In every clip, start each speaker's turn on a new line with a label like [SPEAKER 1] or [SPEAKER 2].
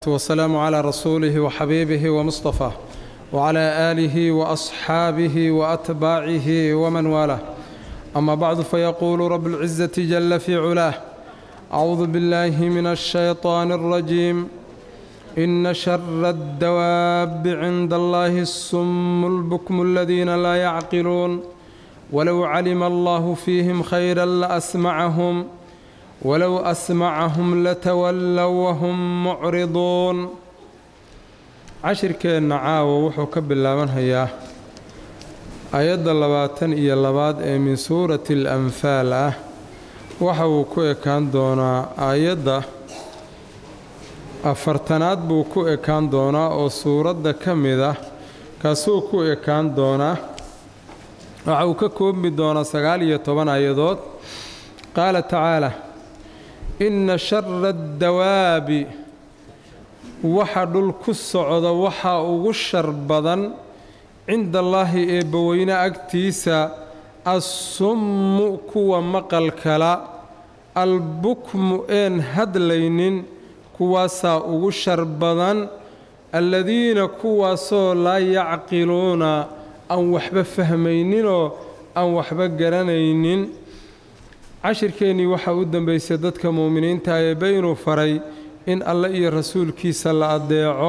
[SPEAKER 1] والسلام على رسوله وحبيبه ومصطفاه وعلى آله وأصحابه وأتباعه ومن والاه أما بعد فيقول رب العزة جل في علاه أعوذ بالله من الشيطان الرجيم إن شر الدواب عند الله السم البكم الذين لا يعقلون ولو علم الله فيهم خيرا لأسمعهم ولو أسمعهم لتولوا وهم معرضون cashirkeenna caawa wuxuu ka bilaabanhayaa ayadda labaatan iyo labaad ee min suurati al-anfaal ah waxa uu ku ekaan doonaa aayadda afartanaad buu ku ekaan doonaa oo suuradda ka mid ah kaasuu ku ekaan doonaa waxa uu ka koobmi doonaa sagaal iyo toban aayadood qaala tacaala inna shara addawaabi waxa dhul ku socda waxaa ugu shar badan cinda allaahi eebbaweyne agtiisa assummu kuwa maqalkala albukmu een hadlaynin kuwaasaa ugu shar badan alladiina kuwaasoo laa yacqiluuna aan waxba fahmayninoo aan waxba garanaynin cashirkeennii waxaa u dambaysay dadka mu'miniinta eebbe inuu faray in alle iyo rasuulkiisa la addeeco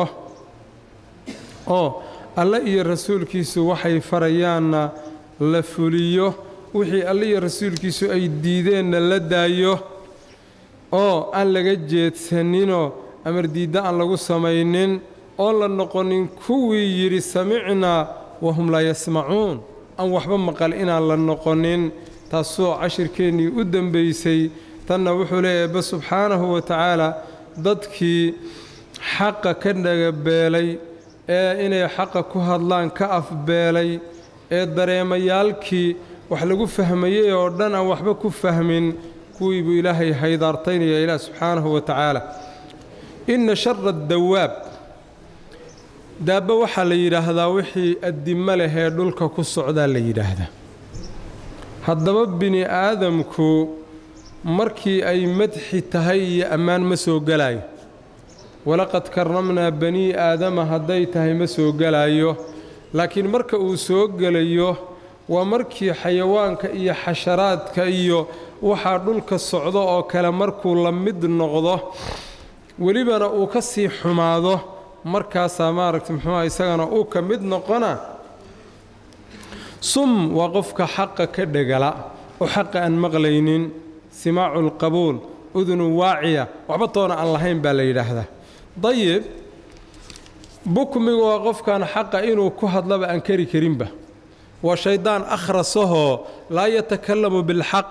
[SPEAKER 1] oo alle iyo rasuulkiisu waxay farayaanna la fuliyo wixii alle iyo rasuulkiisu ay diideenna la daayo oo aan laga jeedsaninoo amar diidda aan lagu samaynin oon la noqonin kuwii yidhi samicnaa wahum laa yasmacuun aan waxba maqal inaan la noqonin taasoo cashirkeennii u dembaysay tanna wuxuu leeyahay ebe subxaanahu wa tacaala dadkii xaqa ka dhagabeelay ee inay xaqa ku hadlaan ka afbeelay ee dareemayaalkii wax lagu fahmayey oo dhan aan waxba ku fahmin kuwii buu ilaahay haydaartaynaya ilaah subxaanahu wa tacaala inna shara addawaab daabba waxaa la yidhaahdaa wixii addimo leh ee dhulka ku socdaa la yidhaahdaa haddaba bini aadamku markii ay madxi tahay iyo ammaan ma soo gelaayo walaqad karramnaa banii aadama hadday tahay ma soo gelaayo laakiin marka uu soo gelayo waa markii xayawaanka iyo xasharaadka iyo waxaa dhulka socdo oo kale markuu la mid noqdo welibana uu ka sii xumaado markaasaa maaragta muxuuha isagana uu ka mid noqona sum waa qofka xaqa ka dhegala oo xaqa aan maqlaynin simaacu lqabuul udunu waaciya waxba toona aan lahayn baa la yidhaahdaa dayib bukmigu waa qofkan xaqa inuu ku hadlaba aan kari karinba waa shaydaan akhrasahoo laa yatakalamu bilxaq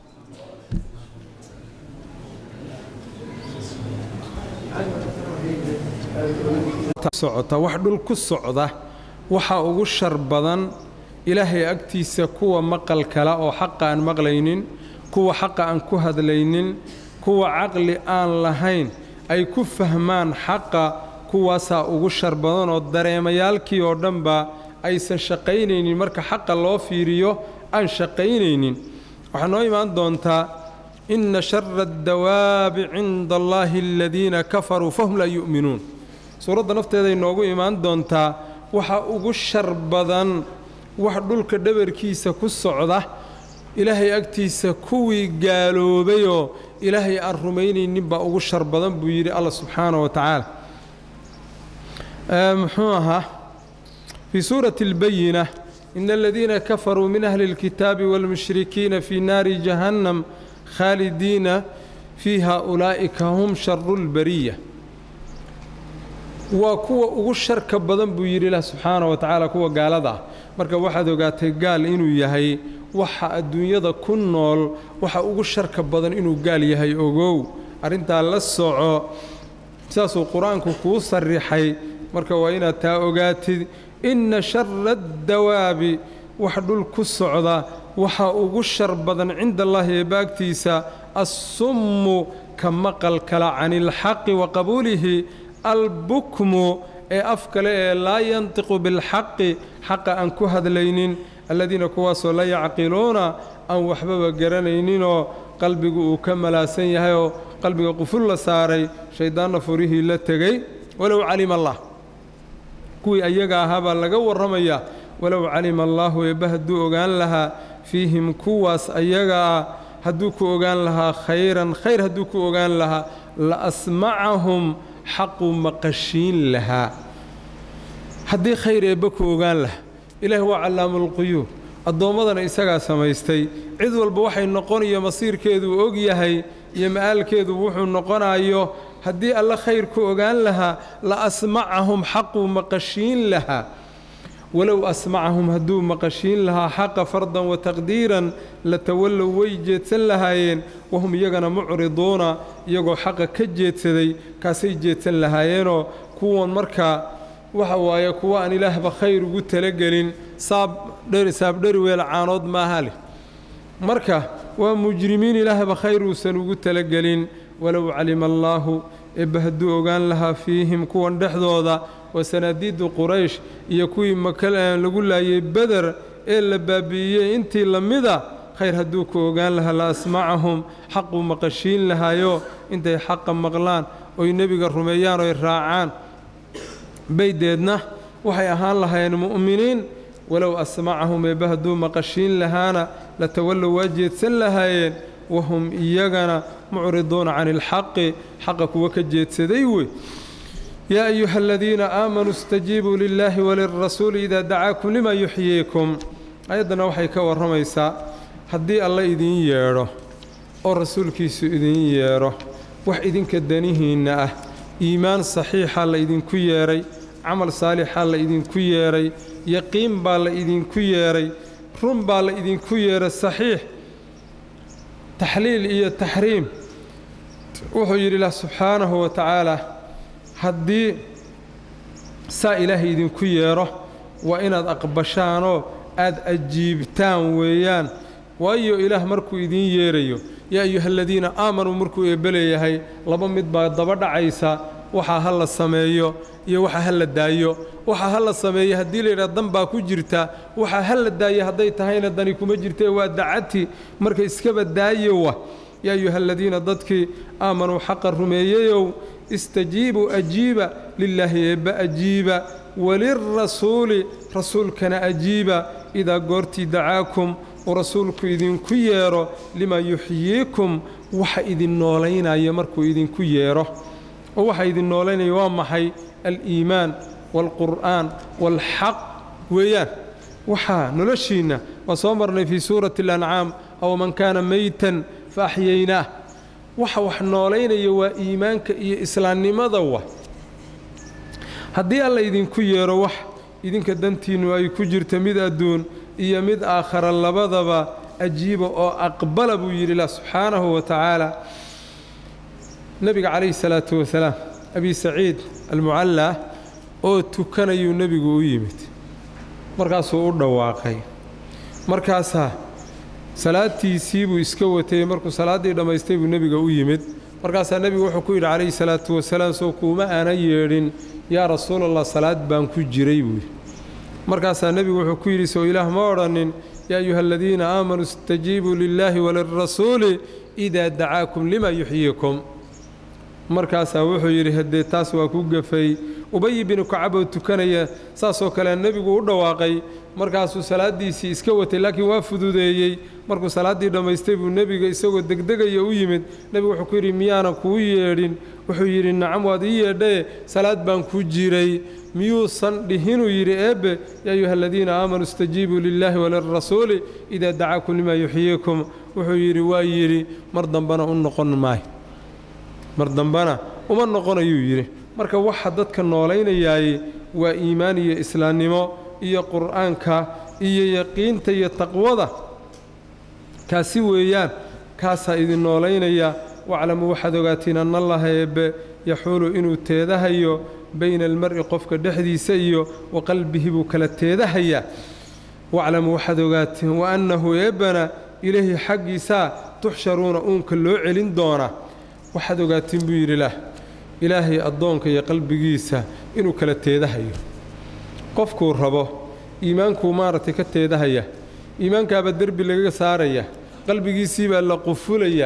[SPEAKER 1] socota wax dhul ku socda waxaa ugu shar badan ilaahay agtiisa kuwa maqal kala oo xaqa aan maqlaynin kuwa xaqa aan ku hadlaynin kuwa caqli aan lahayn ay ku fahmaan xaqa kuwaasaa ugu shar badan oo dareemayaalkii oo dhanba aysan shaqaynaynin marka xaqa loo fiiriyo aan shaqaynaynin waxaa noo imaan doontaa inna shara addawaabi cinda allaahi aladiina kafaruu fahum laa yu'minuun suuradda nafteeday noogu imaan doontaa waxaa ugu shar badan wax dhulka dhabarkiisa ku socda ilaahay agtiisa kuwii gaaloobayoo ilaahay aan rumaynaynin baa ugu shar badan buu yidhi allah subxaana wa tacaala muxuu ahaa fii suurati اlbayina ina aladiina kafaruu min ahli اlkitaabi wاlmushrikiina fii naari jahannam khaalidiina fiiha ulaa'ika hum sharu اlbariya waa kuwa ugu sharka badan buu yidhi ilah subxaana wa tacaala kuwa gaalada ah marka waxaad ogaatay gaal inuu yahay waxa adduunyada ku nool waxa ugu sharka badan inuu gaal yahay ogow arrintaa la soco saasuu qur-aanku kuu sarrixay marka waa inaad taa ogaatid inna shara addawaabi wax dhul ku socda waxaa ugu shar badan cinda allaahi eebaagtiisa assummu ka maqal kala cani ilxaqi wa qabuulihi albukmu ee af kale ee laa yantiqu bilxaqi xaqa aan ku hadlaynin alladiina kuwaasoo la yacqiluuna aan waxbaba garanayninoo qalbigu uu ka malaasan yahayoo qalbiga quful la saaray shayddaanna furihii la tegey walow calima allah kuwii ayaga ahaa baa laga warramayaa walow calima allaahu eebba hadduu ogaan lahaa fiihim kuwaas ayaga ah hadduu ku ogaan lahaa khayran khayr hadduu ku ogaan lahaa la asmacahum xaqu maqashiin lahaa haddii khayr eebba ku ogaan lahaa ilaahi waa callaamulquyuub addoommadana isagaa samaystay cid walba waxay noqonayo masiirkeeduu og yahay iyo ma'aalkeedu wuxuu noqonayo haddii alle khayr ku ogaan lahaa la asmacahum xaquu maqashiin lahaa walow asmacahum hadduu maqashiin lahaa xaqa fardan wa taqdiiran la tawallow way jeedsan lahaayeen wahum iyagana mucriduuna iyagoo xaqa ka jeedsaday kaasay jeedsan lahaayeenoo kuwan markaa waxa waaye kuwa aan ilaahba khayr ugu talagelin saabdheri weel caanood maaha leh marka waa mujrimiin ilaahba khayr uusan ugu talagelin walow calima allaahu eebba hadduu ogaan lahaa fiihim kuwan dhexdooda waa sanaadiidu quraysh iyo kuwii maka lagu laayay beder ee la baabi'iyey intii la mida khayr hadduu ku ogaan lahaa la asmacahum xaquu maqashiin lahaayo intay xaqa maqlaan oy nebiga rumeeyaan oy raacaan baydeedna waxay ahaan lahaayeen mu'miniin walow asmacahum eebba hadduu maqashiin lahaana la tawallow waa jeedsan lahaayeen wahum iyagana mucriduuna cani ilxaqi xaqa kuwa ka jeedsaday wey yaa ayuha aladiina aamanuu istajiibuu lilaahi walirasuuli idaa dacaakum lima yuxyiikum ayaddana waxay ka warramaysaa haddii alla idiin yeedho oo rasuulkiisu idiin yeedho wax idinka danihiinna ah iimaan saxiixa la idinku yeedhay camal saalixaa la idinku yeedhay yaqiin baa la idinku yeedhay run baa la idinku yeedhay saxiix taxliil iyo taxriim wuxuu yidhi ilah subxaanahu wa tacaala haddii saa ilaahay idinku yeedho waa inaad aqbashaanoo aad ajiibtaan weeyaan waayo ilaah markuu idiin yeerayo yaa ayuha aladiina aamanuu markuu eebbeleeyahay laba mid baa daba dhacaysa waxaa ha la sameeyo iyo waxa ha la daayo waxa ha la sameeyo haddii layidhaha dan baa ku jirta waxa ha la daayo hadday tahayna dani kuma jirtee waa dacati marka iskaba daayowa yaa ayuha aladiina dadkii aamanuu xaqa rumeeyeyow istajiibuu ajiiba lilaahi eebba ajiiba walirasuuli rasuulkana ajiiba idaa goortii dacaakum uu rasuulku idinku yeedho limaa yuxyiikum waxa idin noolaynaya markuu idinku yeedho oo waxa idin noolaynaya waa maxay aliimaan waalqur'aan waalxaq weeyaan waxaa noloshiinna waa soo marnay fii suurati alancaam aw man kaana meytan fa axyaynaah waxa wax noolaynaya waa iimaanka iyo islaamnimada wa haddii alla idinku yeedho wax idinka dantiinnu ay ku jirta mid adduun iyo mid aakhara labadaba ajiiba oo aqbala buu yidhi lah subxaanahu wa tacaala nebiga calayhi salaatu wasalaam abi saciid almucallaa oo tukanayuu nebigu u yimid markaasuu u dhawaaqay markaasaa salaadtiisii buu iska watay markuu salaaddii dhammaystay buu nebiga u yimid markaasaa nebigu wuxuu ku yidhi calayhi salaatu wasalaam soo kuuma aana yeedhin yaa rasuulallah salaad baan ku jiray buu yidhi markaasaa nebigu wuxuu ku yidhi sow ilaah ma odhanin yaa ayuha aladiina aamanuu istajiibuu lilaahi walirasuuli idaa dacaakum lima yuxyiikum markaasaa wuxuu yidhi haddee taas waa ku gafay ubayi binu kacab oo tukanaya saasoo kale nebigu u dhawaaqay markaasuu salaaddiisii iska watay laakiin waa fududeeyey markuu salaaddii dhammaystay buu nebiga isagoo degdegaya u yimid nebigu wuxuu ku yidhi miyaanan kuu yeedhin wuxuu yidhi nacam waad ii yeedhaye salaad baan ku jiray miyuusan dhihinuu yidhi eebbe yaa ayuha aladiina aamanuu istajiibuu lilaahi walirasuuli idaa dacaakum limaa yuxyiikum wuxuu yidhi waa yidhi mar dambana u noqon maayo mar dambana uma noqonayuu yidhi marka waxa dadka noolaynayaay waa iimaan iyo islaamnimo iyo qur'aanka iyo yaqiinta iyo taqwada kaasi weeyaan kaasaa idin noolaynaya waclamuu waxaad ogaatiin annallaha eebbe yaxuulu inuu teedahayo bayna almar'i qofka dhexdiisa iyo wa qalbihi buu kala teedahayaa waclamuu waxaad ogaatiin wa annahu eebbana ilaahi xaggiisaa tuxsharuuna uunka loo celin doonaa waxaad ogaatiin buu yidhi lah ilaahay addoonka iyo qalbigiisa inuu kala teedahayo qofkuu rabo iimaankuu maaragtay ka teedahaya iimaankaabaa derbi lagaga saaraya qalbigiisii baa la qufulayaa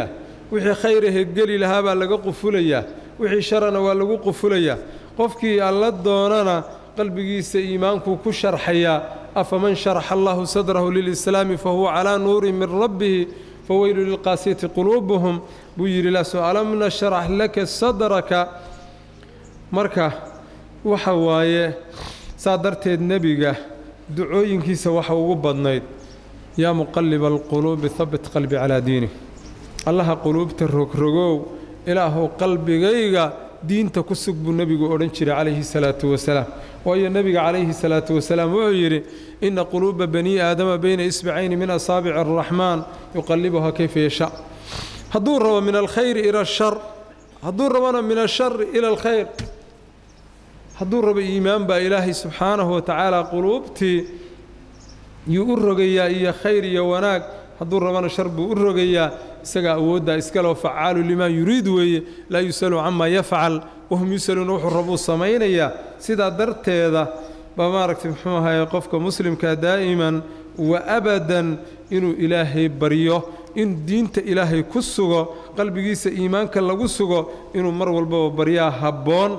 [SPEAKER 1] wixii khayrahe geli lahaa baa laga qufulayaa wixii sharana waa lagu qufulayaa qofkii alla doonana qalbigiisa iimaankuu ku sharxayaa afaman sharaxa allahu sadrahu lilislaami fahuwa calaa nuurin min rabbihi faweylu lilqaasiyati quluubuhum buu yidhi laso alam nashrax laka sadraka marka waxa waaye saa darteed nebiga ducooyinkiisa waxa ugu badnayd yaa muqaliba alquluubi habit qalbi calaa diinih allaha quluubta rogrogow ilaahu qalbigayga diinta ku sug buu nebigu odhan jiray calayhi salaatu wasalaam waayo nebiga calayhi salaatu wasalaam wuxuu yidhi inna quluuba banii aadama bayna isbacayni min asaabici araxmaan yuqallibuhaa kayfa yashaa hadduu rabo min alkhayri ila ashar hadduu rabona min ashari ila alkhayr hadduu rabo iimaan baa ilaahay subxaanahu wa tacaala quluubtii yuu u rogayaa iyo khayr iyo wanaag hadduu rabona shar buu u rogayaa isagaa awooddaa iskaleo facaalu limaa yuriid weeye laa yusalu camaa yafcal wahum yusaluuna wuxuu rabuu samaynayaa sidaa darteeda baa maaragtay muxuu ahaye qofka muslimka daa'iman wa abadan inuu ilaahay baryo in diinta ilaahay ku sugo qalbigiisa iimaanka lagu sugo inuu mar walbaba baryaa habboon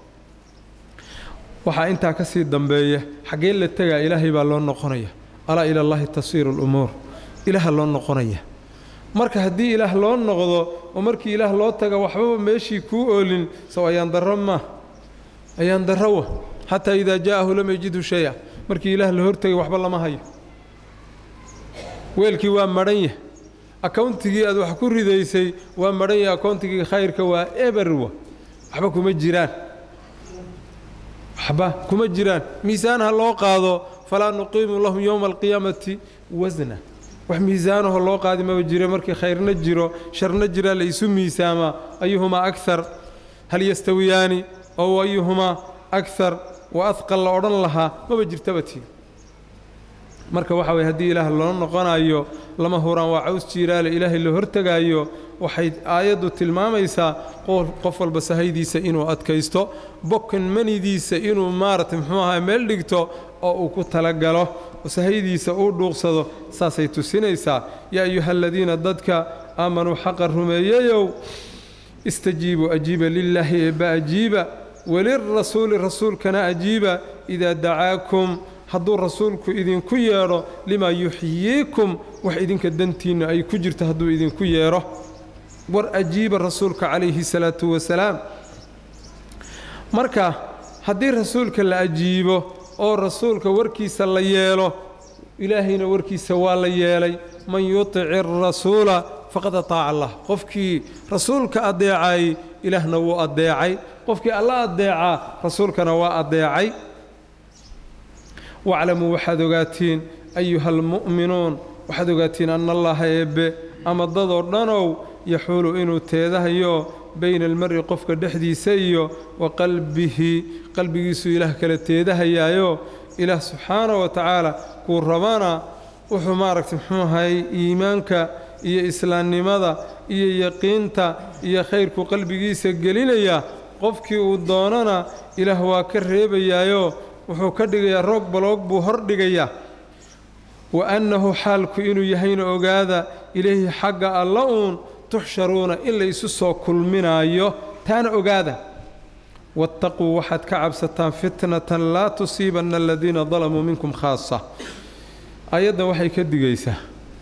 [SPEAKER 1] waxaa intaa ka sii dambeeya xaggee la tegaa ilaahay baa loo noqonaya alaa ila allahi tasiiru lumuur ilaaha loo noqonaya marka haddii ilaah loo noqdo oo markii ilaah loo taga waxbaba meeshii kuu oolin sow ayaan darro maa ayaan darrowa xataa idaa jaa'ahu lam yajidhu shay-a markii ilaah la hortegay waxba lama hayo weelkii waa madhan yah akowntigii aad wax ku ridaysay waa madhan yah akowntigii khayrka waa eberwa waxba kuma jiraan waxba kuma jiraan miisaan ha loo qaado falaa nuqiimu lahum yowma alqiyaamati wasna wax miisaanaho loo qaadi maba jiro markii khayrna jiro sharna jiraa la isu miisaamaa ayuhumaa akar hal yastawiyaani ow ayuhumaa akar wa adqal la odhan lahaa maba jirtaba tii marka waxa weye haddii ilaah loo noqonayo lama huraan waa caws jiiraale ilaahay la hortegaayo waxay aayaddu tilmaamaysaa qof walba sahaydiisa inuu adkaysto bokan manidiisa inuu maaragtay muxuu ahaa meel dhigto oo uu ku talagalo sahaydiisa uu dhuuqsado saasay tusinaysaa yaa ayuha aladiina dadka aamanuu xaqa rumeeyayow istajiibuu ajiiba lilaahi eebba ajiiba walirasuuli rasuulkana ajiiba idaa dacaakum hadduu rasuulku idinku yeedho limaa yuxyiikum wax idinka dantiinna ay ku jirto hadduu idinku yeedho war ajiiba rasuulka calayhi salaatu wasalaam marka haddii rasuulka la ajiibo oo rasuulka warkiisa la yeelo ilaahayna warkiisa waa la yeelay man yutic arasuula faqad ataaca allah qofkii rasuulka adeecay ilaahna wuu adeecay qofkii alla adeecaa rasuulkana waa adeecay waclamuu waxaad ogaatiin ayuha almu'minuun waxaad ogaatiin anna allaha eebbe ama dadoo dhanow yaxuulu inuu teedahayo bayna almari qofka dhexdiisa iyo wa qalbihi qalbigiisuu ilaah kala teedahayaayo ilaah subxaana wa tacaala kuu rabana wuxuu maaragtay muxuu ahay iimaanka iyo islaamnimada iyo yaqiinta iyo khayrku qalbigiisa gelinayaa qofkii uu doonana ilaah waa ka reebayaayo wuxuu ka dhigayaa roog baloog buu hor dhigayaa wa annahu xaalku inuu yahayna ogaada ilayhi xagga alla uun tuxsharuuna in la isu soo kulminaayo taana ogaada waataquu waxaad ka cabsataan fitnatan laa tusiibanna aladiina dalamuu minkum khaasa ayaddan waxay ka digaysaa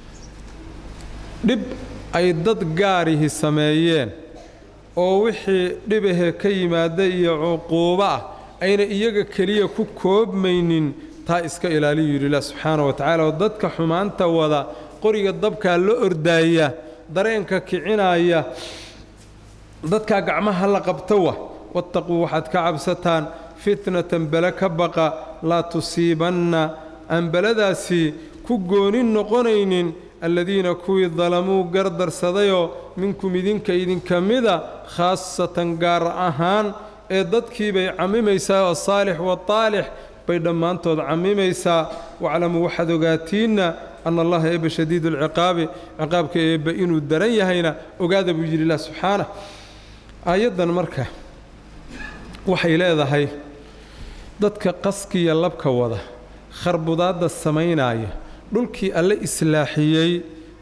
[SPEAKER 1] dhib ay dad gaarihi sameeyeen oo wixii dhibahe ka yimaada iyo cuquubo ah ayna iyaga keliya ku koobmaynin taa iska ilaaliyu yidhi ilah subxaana wa tacala oo dadka xumaanta wada qoriga dabkaa la ordaaya dareenka kicinaya dadkaa gacmaha la qabtowa wattaquu waxaad ka cabsataan fitnatan bele ka baqa laa tusiibanna aan beladaasi ku goonin noqonaynin aladiina kuwii dalamuu gardarsadayoo minkum idinka idinka mida khaasatan gaar ahaan ee dadkii bay cammimaysaa oo saalix wa taalix bay dhammaantood cammimaysaa waclamuu waxaad ogaatiinna anna allaha eebba shadiidu alciqaabi ciqaabka eebba inuu daran yahayna ogaada buu yidhi ilah subxaanah aayaddan marka waxay leedahay dadka qaskiya labka wada kharbudaadda samaynaaya dhulkii alle islaaxiyey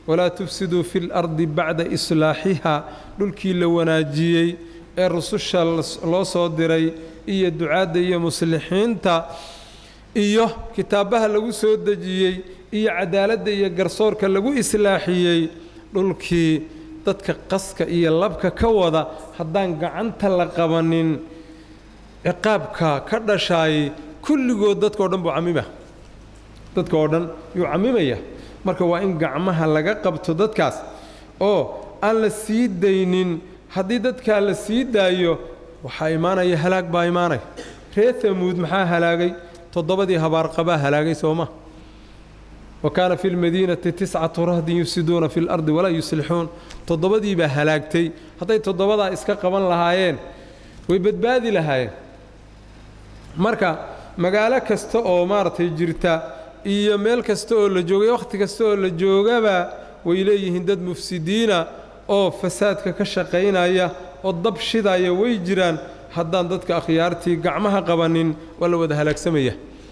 [SPEAKER 1] walaa tufsiduu fi lardi bacda islaaxihaa dhulkii la wanaajiyey ee rususha loo soo diray iyo ducaadda iyo muslixiinta iyo kitaabaha lagu soo dejiyey iyo cadaaladda iyo garsoorka lagu islaaxiyey dhulkii dadka qaska iyo labka ka wada haddaan gacanta la qabanin ciqaabka ka dhashaayay kulligood dadkao dhan buu camima dadka oo dhan yuu camimaya marka waa in gacmaha laga qabto dadkaas oo aan la sii daynin haddii dadkaa la sii daayo waxaa imaanaya halaag baa imaanaya reer tamuud maxaa halaagay toddobadii habaarqabaa halaagay sooma wa kaana fi lmadiinati tiscatu rahdin yufsiduuna fi lardi walaa yuslixuun toddobadiibaa halaagtay hadday toddobadaa iska qaban lahaayeen way badbaadi lahaayeen marka magaalo kasta oo maaragtay jirta iyo meel kasta oo la joogay wakhti kasta oo la joogaba way leeyihiin dad mufsidiina oo fasaadka ka shaqaynaya oo dab shidaya way jiraan haddaan dadka akhyaartii gacmaha qabanin waa la wada halaagsamaya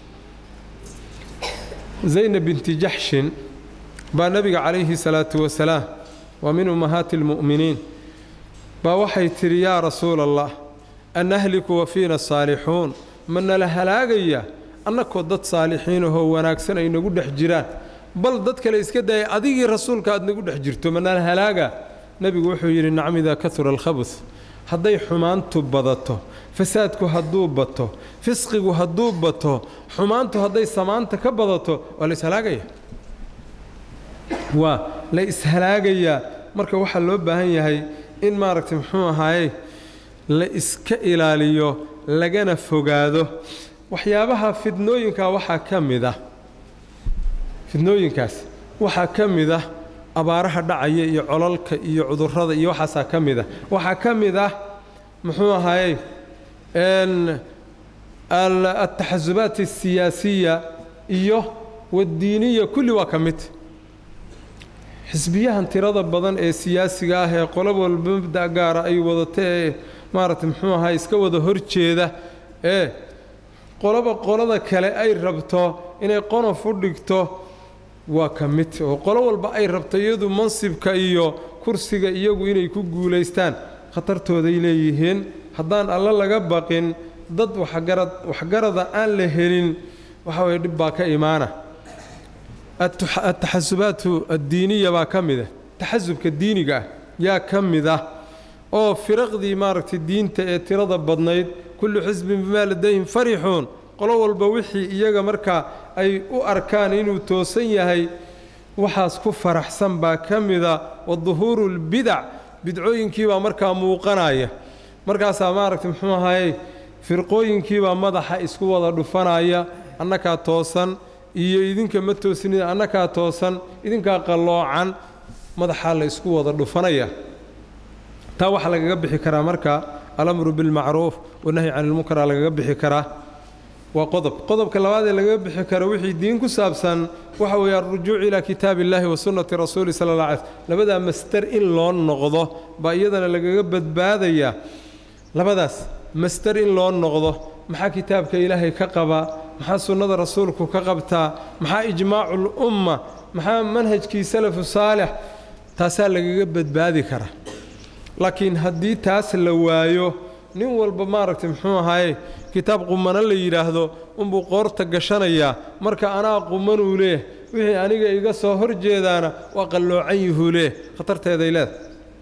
[SPEAKER 1] zaynab binti jaxshin baa nebiga calayhi salaatu wasalaam waa min ummahaati almu'miniin baa waxay tidhi yaa rasuula allah annahliku wa fiina saalixuun ma nala halaagaya annakoo dad saalixiinahoo wanaagsan ay nagu dhex jiraan bal dad kale iska daaya adigii rasuulka aad nagu dhex jirto ma nala halaaga nebigu wuxuu yidhi nacam idaa kahura alkhabus hadday xumaantu badato fasaadku hadduu bato fisqigu hadduu bato xumaantu hadday samaanta ka badato waa la ishalaagaya waa la ishalaagayaa marka waxaa loo baahan yahay in maaragtay muxuu ahaaye la iska ilaaliyo lagana fogaado waxyaabaha fidnooyinka waxaa ka mid ah fidnooyinkaas waxaa ka mid ah abaaraha dhacaya iyo cololka iyo cudurrada iyo waxaasaa ka mid ah waxaa ka mid ah muxuu ahaaye altaxasubaat alsiyaasiya iyo waddiiniya kulli waa ka mid xisbiyahan tirada badan ee siyaasiga ah ee qolo walba mabda gaara ay wadata ee maaragtay muxuu ahaa iska wada horjeeda ee qoloba qolada kale ay rabto inay qonof u dhigto waa ka mid oo qolo walba ay rabto iyadu mansibka iyo kursiga iyagu inay ku guulaystaan khatartooday leeyihiin haddaan alle laga baqin dad waxgarad waxgarada aan la helin waxa weye dhib baa ka imaana ataxasubaatu addiiniya baa ka mid ah taxasubka diiniga ah yaa ka mid ah oo firaqdii maaragtay diinta ee tirada badnayd kullu xisbin bimaa ladayhim farixuun qolo walba wixii iyaga markaa ay u arkaan inuu toosan yahay waxaas ku faraxsan baa ka mida wa duhuuru lbidac bidcooyinkiibaa markaa muuqanaya markaasaa maaragtay muxuu ahaye firqooyinkiibaa madaxa isku wada dhufanaya annakaa toosan iyo idinka ma toosnida annakaa toosan idinkaa qalloocan madaxaa la isku wada dhufanaya taa waxaa lagaga bixi karaa marka alamru bilmacruuf wanahyi can ilmunkaraa lagaga bixi karaa waa qodob qodobka labaad ee lagaga bixi karo wixii diin ku saabsan waxa weeye alrujuuc ilaa kitaabi illaahi wa sunnati rasuuli sala alla alay slm labadaa master in loo noqdo baa iyadana lagaga badbaadayaa labadaas master in loo noqdo maxaa kitaabka ilaahay ka qabaa maxaa sunnada rasuulku ka qabtaa maxaa ijmaacu lumma maxaa manhajkii salafu saalix taasaa lagaga badbaadi karaa laakiin haddii taas la waayo nin walba maaragtay muxuu ahaaye kitaab qumano la yidhaahdo unbuu qoorta gashanayaa marka anaa qumanuu leeh wixii aniga iga soo hor jeedaana waa qalloocan yuhuu leeh khatarteeday leedahay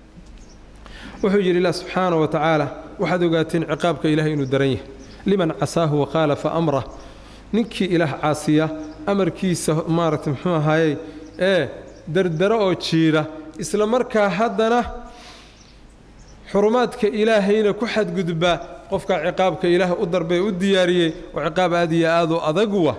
[SPEAKER 1] wuxuu yidhi ilah subxaana wa tacaala waxaad ogaateen ciqaabka ilaahay inuu daran yahay liman casaahu wakhaalafa amrah ninkii ilaah caasiya amarkiisa maaragtay muxuu ahaaye ee dardaro oo jiira isla markaa haddana xurumaadka ilaahayna ku xadgudba qofkaa ciqaabka ilaah u darbee u diyaariyey oo ciqaab aad iyo aad u adaguwa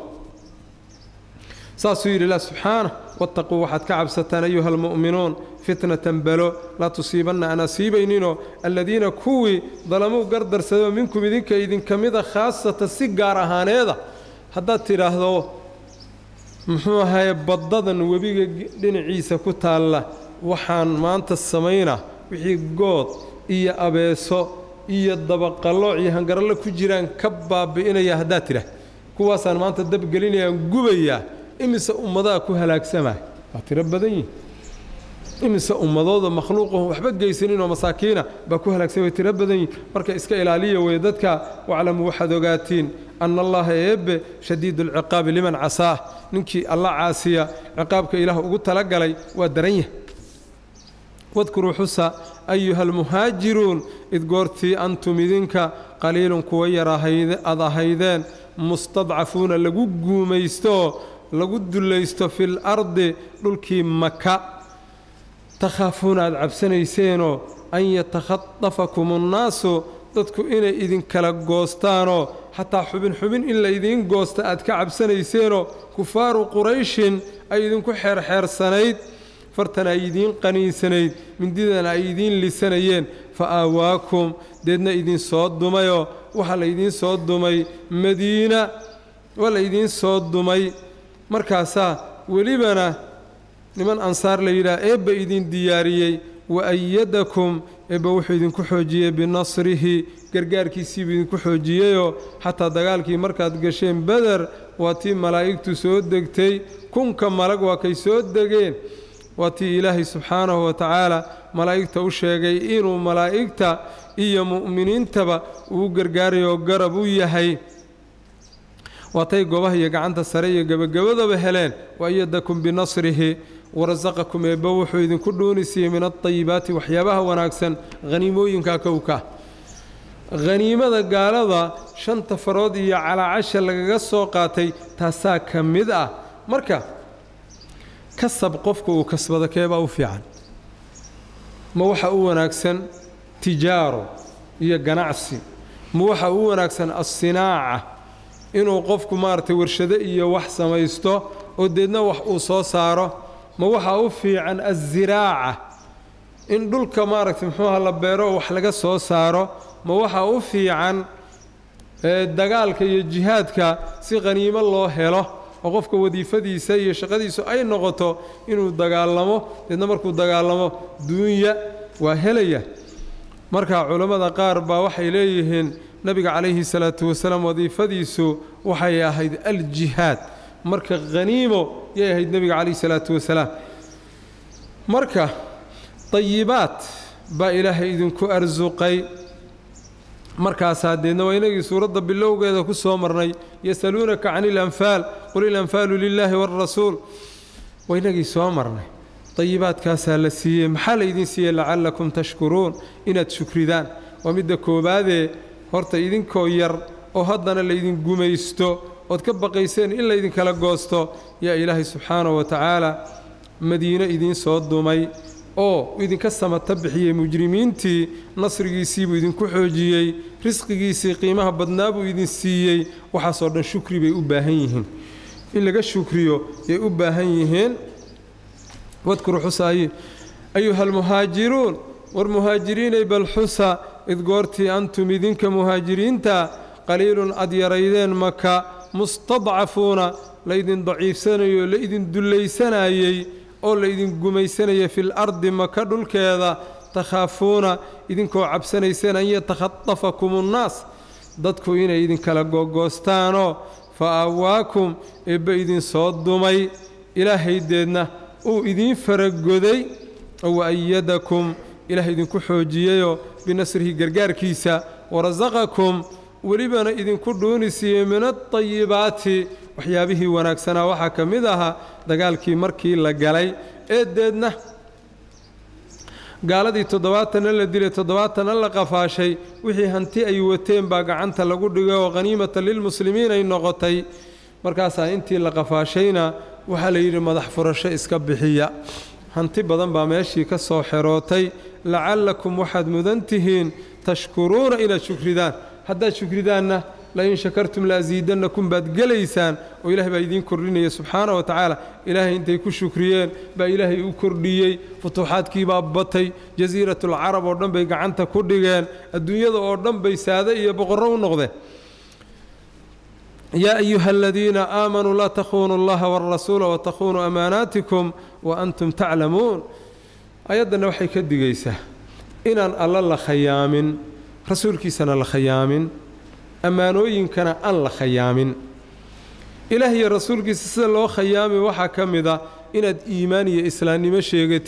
[SPEAKER 1] saasuu yidhi ilah subxaana wattaquu waxaad ka cabsataan ayuha almu'minuun fitnatan balo laa tusiibanna aan asiibayninoo alladiina kuwii dalamuu gardarsadoo minkum idinka idinka mida khaasata si gaar ahaaneeda haddaad tidhaahdo muxuu ahaye baddadan webiga dhinaciisa ku taalla waxaan maanta samaynaa wixii good iyo abeeso iyo dabaqallooc iyo hangarallo ku jiraan ka baabi'inaya haddaad tidhaah kuwaasaan maanta dabgelinayaan gubayaa imise ummadaha ku halaagsamaya waa tiro badan yihin imise ummadooda makhluuqahum waxba geysaninoo masaakiina baa ku halaagsan way tiro badan yihin marka iska ilaaliya weye dadka waclamuu waxaad ogaatiin ana allaha eebbe shadiidu alciqaabi liman casaah ninkii alla caasiya ciqaabka ilaah ugu talagalay waa daran yah wadkuruu xusa ayuha almuhaajiruun id goortii antum idinka qaliilun kuwa yar aad ahaydeen mustadcafuuna lagu guumaystooo lagu dullaysto fil ardi dhulkii maka takhaafuuna aad cabsanayseenoo an yatakhadafakum annaasu dadku inay idinkala goostaanoo xataa xubin xubin in la idiin goosta aad ka cabsanayseenoo kufaaru qurayshin ay idinku xeerxeersanayd fartan ay idiin qaniinsanayd mindidana ay idiin lisanayeen fa aawaakum deedna idin soo dumayoo waxaa la idiin soo dumay madiina waa la idiin soo dumay markaasaa welibana niman ansaar la yidhaha eebba idin diyaariyey wa ayadakum eebba wuxuu idinku xoojiyey binasrihi gargaarkiisiibuu idinku xoojiyeyoo xataa dagaalkii markaad gasheen beder waa tii malaa'igtu soo degtay kunka malag waa kay soo degeen waa tii ilaahay subxaanahu wa tacaala malaa'igta u sheegay inuu malaa'igta iyo mu'miniintaba uu gargaarayoo garab u yahay waatay goobaha iyo gacanta sare iyo gebagabadaba heleen wa ayadakum binasrihi warasaqakum eebba wuxuu idinku dhuunisiiyey min alطayibaati waxyaabaha wanaagsan haniimooyinka kowka haniimada gaalada shanta farood iyo calaacasha lagaga soo qaatay taasaa ka mid ah marka kasab qofka uu kasbado keebaa u fiican ma waxa u wanaagsan tijaaro iyo ganacsi ma waxa u wanaagsan assinaaca inuu qofku maaragtay warshado iyo wax samaysto oo deedna wax uu soo saaro ma waxaa u fiican aziraaca in dhulka maaragtay muxuuha la beero oo wax laga soo saaro ma waxaa u fiican dagaalka iyo jihaadka si qhaniimo loo helo oo qofka wadiifadiisa iyo shaqadiisu ay noqoto inuu dagaalamo deedna markuu dagaalamo duunya waa helaya marka culammada qaar baa waxay leeyihiin nebiga calayhi salaatu wasalaam wadiifadiisu waxay ahayd aljihaad marka haniimo yay ahayd nebiga calayhi salaatu wasalaam marka dayibaad baa ilaahay idinku arsuqay markaasaa deedna waa inagii suuradda bilowgeeda ku soo marnay yasaluunaka cani ilanfaal qul ilanfaalu lilaahi waalrasuul waa inagii soo marnay dayibaadkaasaa la siiyey maxaa laydin siiyey lacallakum tashkuruun inaad shukridaan waa midda koowaadee horta idinkoo yar oo haddana laydin gumaysto ood ka baqayseen in laydinkala goosto yaa ilaahay subxaanahu wa tacaala madiino idiin soo dumay oo idinka samata bixiyey mujrimiintii nasrigiisiibuu idinku xoojiyey risqigiisii qiimaha badnaa buu idin siiyey waxaasoo dhan shukri bay u baahan yihiin in laga shukriyo yay u baahan yihiin wadkuru xusaayi ayuha almuhaajiruun war muhaajiriinay bal xusa id goortii antum idinka muhaajiriinta qaliilun ad yaraydeen maka mustadcafuuna laydin daciifsanayo laydin dullaysanayey oo laydin gumaysanaya fil ardi maka dhulkeeda takhaafuuna idinkoo cabsanayseen an yatakhadafakum unnaas dadku inay idinkala googoostaanoo fa aawaakum eebba idin soo dumay ilaahaydeedna uu idiin faragoday oo wa ayadakum ilaah idinku xoojiyeyoo binasrihi gargaarkiisa warasaqakum welibana idinku dhuuni siiyey min alطayibaati waxyaabihii wanaagsanaa waxaa ka mid ahaa dagaalkii markii la galay ee deedna gaaladii toddobaatanna la dilay toddobaatanna la qafaashay wixii hanti ay wateen baa gacanta lagu dhigay oo khaniimata lilmuslimiin ay noqotay markaasaa intii la qafaashayna waxaa la yidhi madax furasho iska bixiya hanti badan baa meeshii ka soo xerootay lacallakum waxaad mudan tihiin tashkuruuna inaad shukridaan haddaad shukridaanna lain shakartum laasiidannakum baad gelaysaan oo ilahay baa idiin kordhinaya subxaana wa tacaala ilaahay intay ku shukriyeen baa ilaahay u kordhiyey futuuxaadkii baa batay jasiiratulcarab oo dhan bay gacanta ku dhigeen adduunyada oo dhan bay saade iyo boqorro u noqdeen yaa ayuha aladiina aamanuu laa takhunuu allaha waalrasuula watakhuunuu amaanaatikum wa antum taclamuun ayaddanna waxay ka digaysaa inaan alla la khayaamin rasuulkiisana la khayaamin ammaanooyinkana aan la khayaamin ilaah iyo rasuulkiisa sida loo khayaami waxaa ka mid a inaad iimaan iyo islaamnimo sheegatid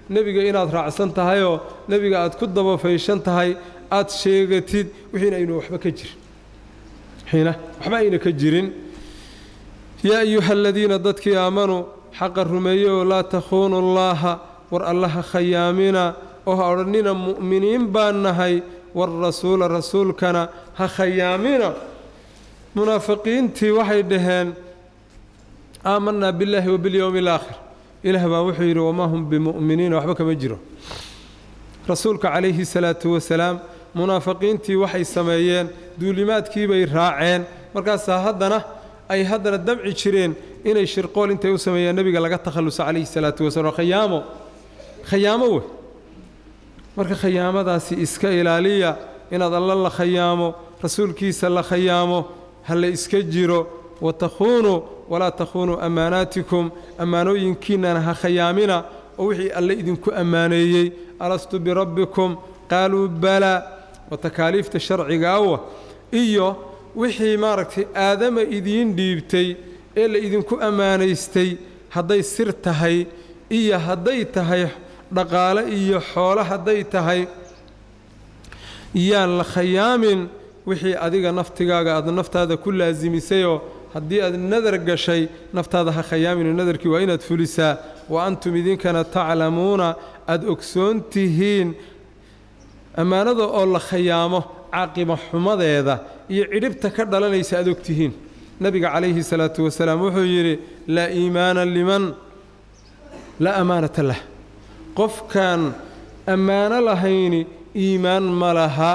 [SPEAKER 1] nebiga inaad raacsan tahayoo nebiga aad ku dabafayshan tahay aad sheegatid wixiina aynu waxba ka jirin wixiina waxba ayna ka jirin yaa ayuha aladiina dadkii aamanuu xaqa rumeeye oo laa takhuunu allaaha war allaha khayaamina oo ha odhannina mu'miniin baan nahay warrasuula rasuulkana ha khayaamina munaafiqiintii waxay dhaheen aamanaa billaahi wa bilyowmi alaakhir ilaah baa wuxuu yidhi wamaa hum bimu'miniina waxba kama jiro rasuulka calayhi salaatu wasalaam munaafiqiintii waxay sameeyeen duulimaadkiibay raaceen markaasaa haddana ay haddana damci jireen inay shirqool intay u sameeyaan nebiga laga takhalluso calayhi salaatu wasalaam khayaamo khayaamo wey marka khayaamadaasi iska ilaaliya inaad alla la khayaamo rasuulkiisa la khayaamo ha la iska jiro watakhuunuu walaa takhuunuu ammaanaatikum ammaanooyinkiinnana ha khayaamina oo wixii alle idinku ammaaneeyey alastu birabbikum qaaluu balaa wa takaaliifta sharciga awa iyo wixii maaragtay aadama idiin dhiibtay ee la idinku ammaanaystay hadday sir tahay iyo hadday tahay dhaqaale iyo xoolo hadday tahay yaan la khayaamin wixii adiga naftigaaga aad naftaada ku laasimisayoo haddii aad nadar gashay naftaada ha khayaamin nadarkii waa inaad fulisaa wa antum idinkana taclamuuna aad ogsoon tihiin ammaanada oo la khayaamo caaqiba xumadeeda iyo cidhibta ka dhalanaysa aad og tihiin nebiga calayhi salaatu wasalaam wuxuu yidhi laa iimaana liman laa amaanata lah qofkaan ammaano lahayni iimaan ma laha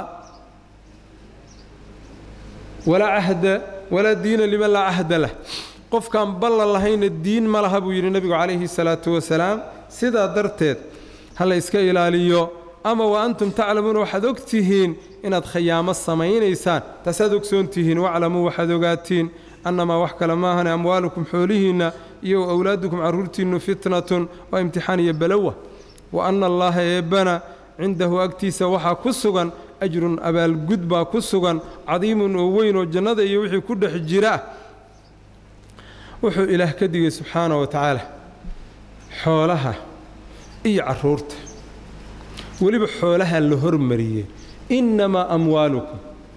[SPEAKER 1] walaa cahda walaa diina liman laa cahda lah qofkaan ballan lahayna diin ma laha buu yidhi nebigu calayhi salaatu wasalaam sidaa darteed ha la iska ilaaliyo ama wa antum taclamuuna waxaad og tihiin inaad khayaamo samaynaysaan taasaad ogsoon tihiin waclamuu waxaad ogaatiin annamaa wax kale maahane amwaalukum xoolihiinna iyo awlaadukum carruurtiinnu fitnatun waa imtixaan iyo balowa wa anna allaaha eebbana cindahu agtiisa waxaa ku sugan ajrun abaalgud baa ku sugan cadiimun oo weyn oo jannada iyo wixii ku dhex jira wuxuu ilaah ka digay subxaana wa tacaala xoolaha iyo carruurta weliba xoolaha la hormariyey innamaa amwaalukum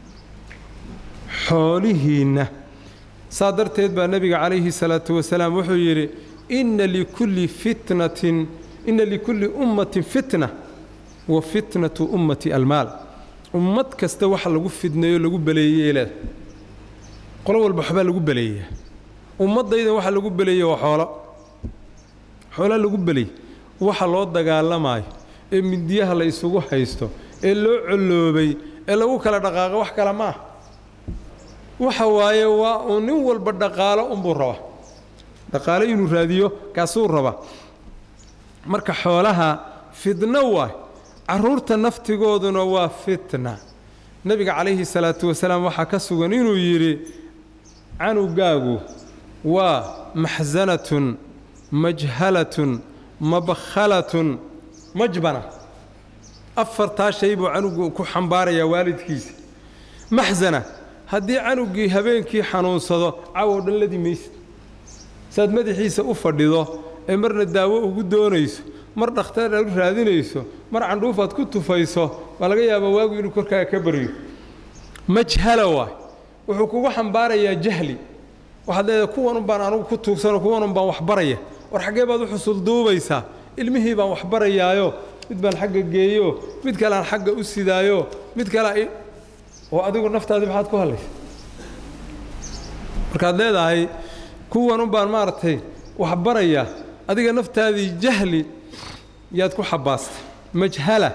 [SPEAKER 1] xoolihiinna saa darteed baa nebiga calayhi salaatu wasalaam wuxuu yidhi inna likulli fitnatin inna likulli ummatin fitna wa fitnatu ummati almaal ummad kasta waxa lagu fidneeyo lagu baleeyey leeda qolo walba waxbaa lagu baleeyaa ummaddaydan waxa lagu beleeye waa xoolo xoolaa lagu beley waxa loo dagaalamaayo ee midiyaha la isugu haysto ee loo colloobay ee lagu kala dhaqaaqo wax kale ma ah waxa waaye waa uu nin walba dhaqaalo unbuu rabaa dhaqaalo inuu raadiyo kaasuu rabaa marka xoolaha fidno waay carruurta naftigooduna waa fitna nebiga calayhi salaatu wasalaam waxaa ka sugan inuu yidhi canugaagu waa maxsanatun majhalatun mabkhalatun majbana afartaa shay buu canugu ku xambaarayaa waalidkiisa maxsana haddii canuggii habeenkii xanuunsado cawow dhan ladi maysid saad madaxiisa u fadhido ee marna daawo ugu doonayso mar dhakhtar aad u raadinayso mar candhuufaad ku tufayso baa laga yaabaa waagu inuu korkaaga ka baryo majhala waay wuxuu kugu xambaarayaa jahli waxaad leedahay kuwan un baan anugu ku tuugsanoo kuwan un baan waxbaraya war xaggee baad u xusulduubaysaa ilmihii baan waxbarayaayo mid baan xagga geeyo mid kale aan xagga u sidaayo mid kale oo adigu naftaadii maxaad ku hadlaysa markaad leedahay kuwan un baan maaragtay waxbarayaa adiga naftaadii jahli yaad ku xabbaastay majhala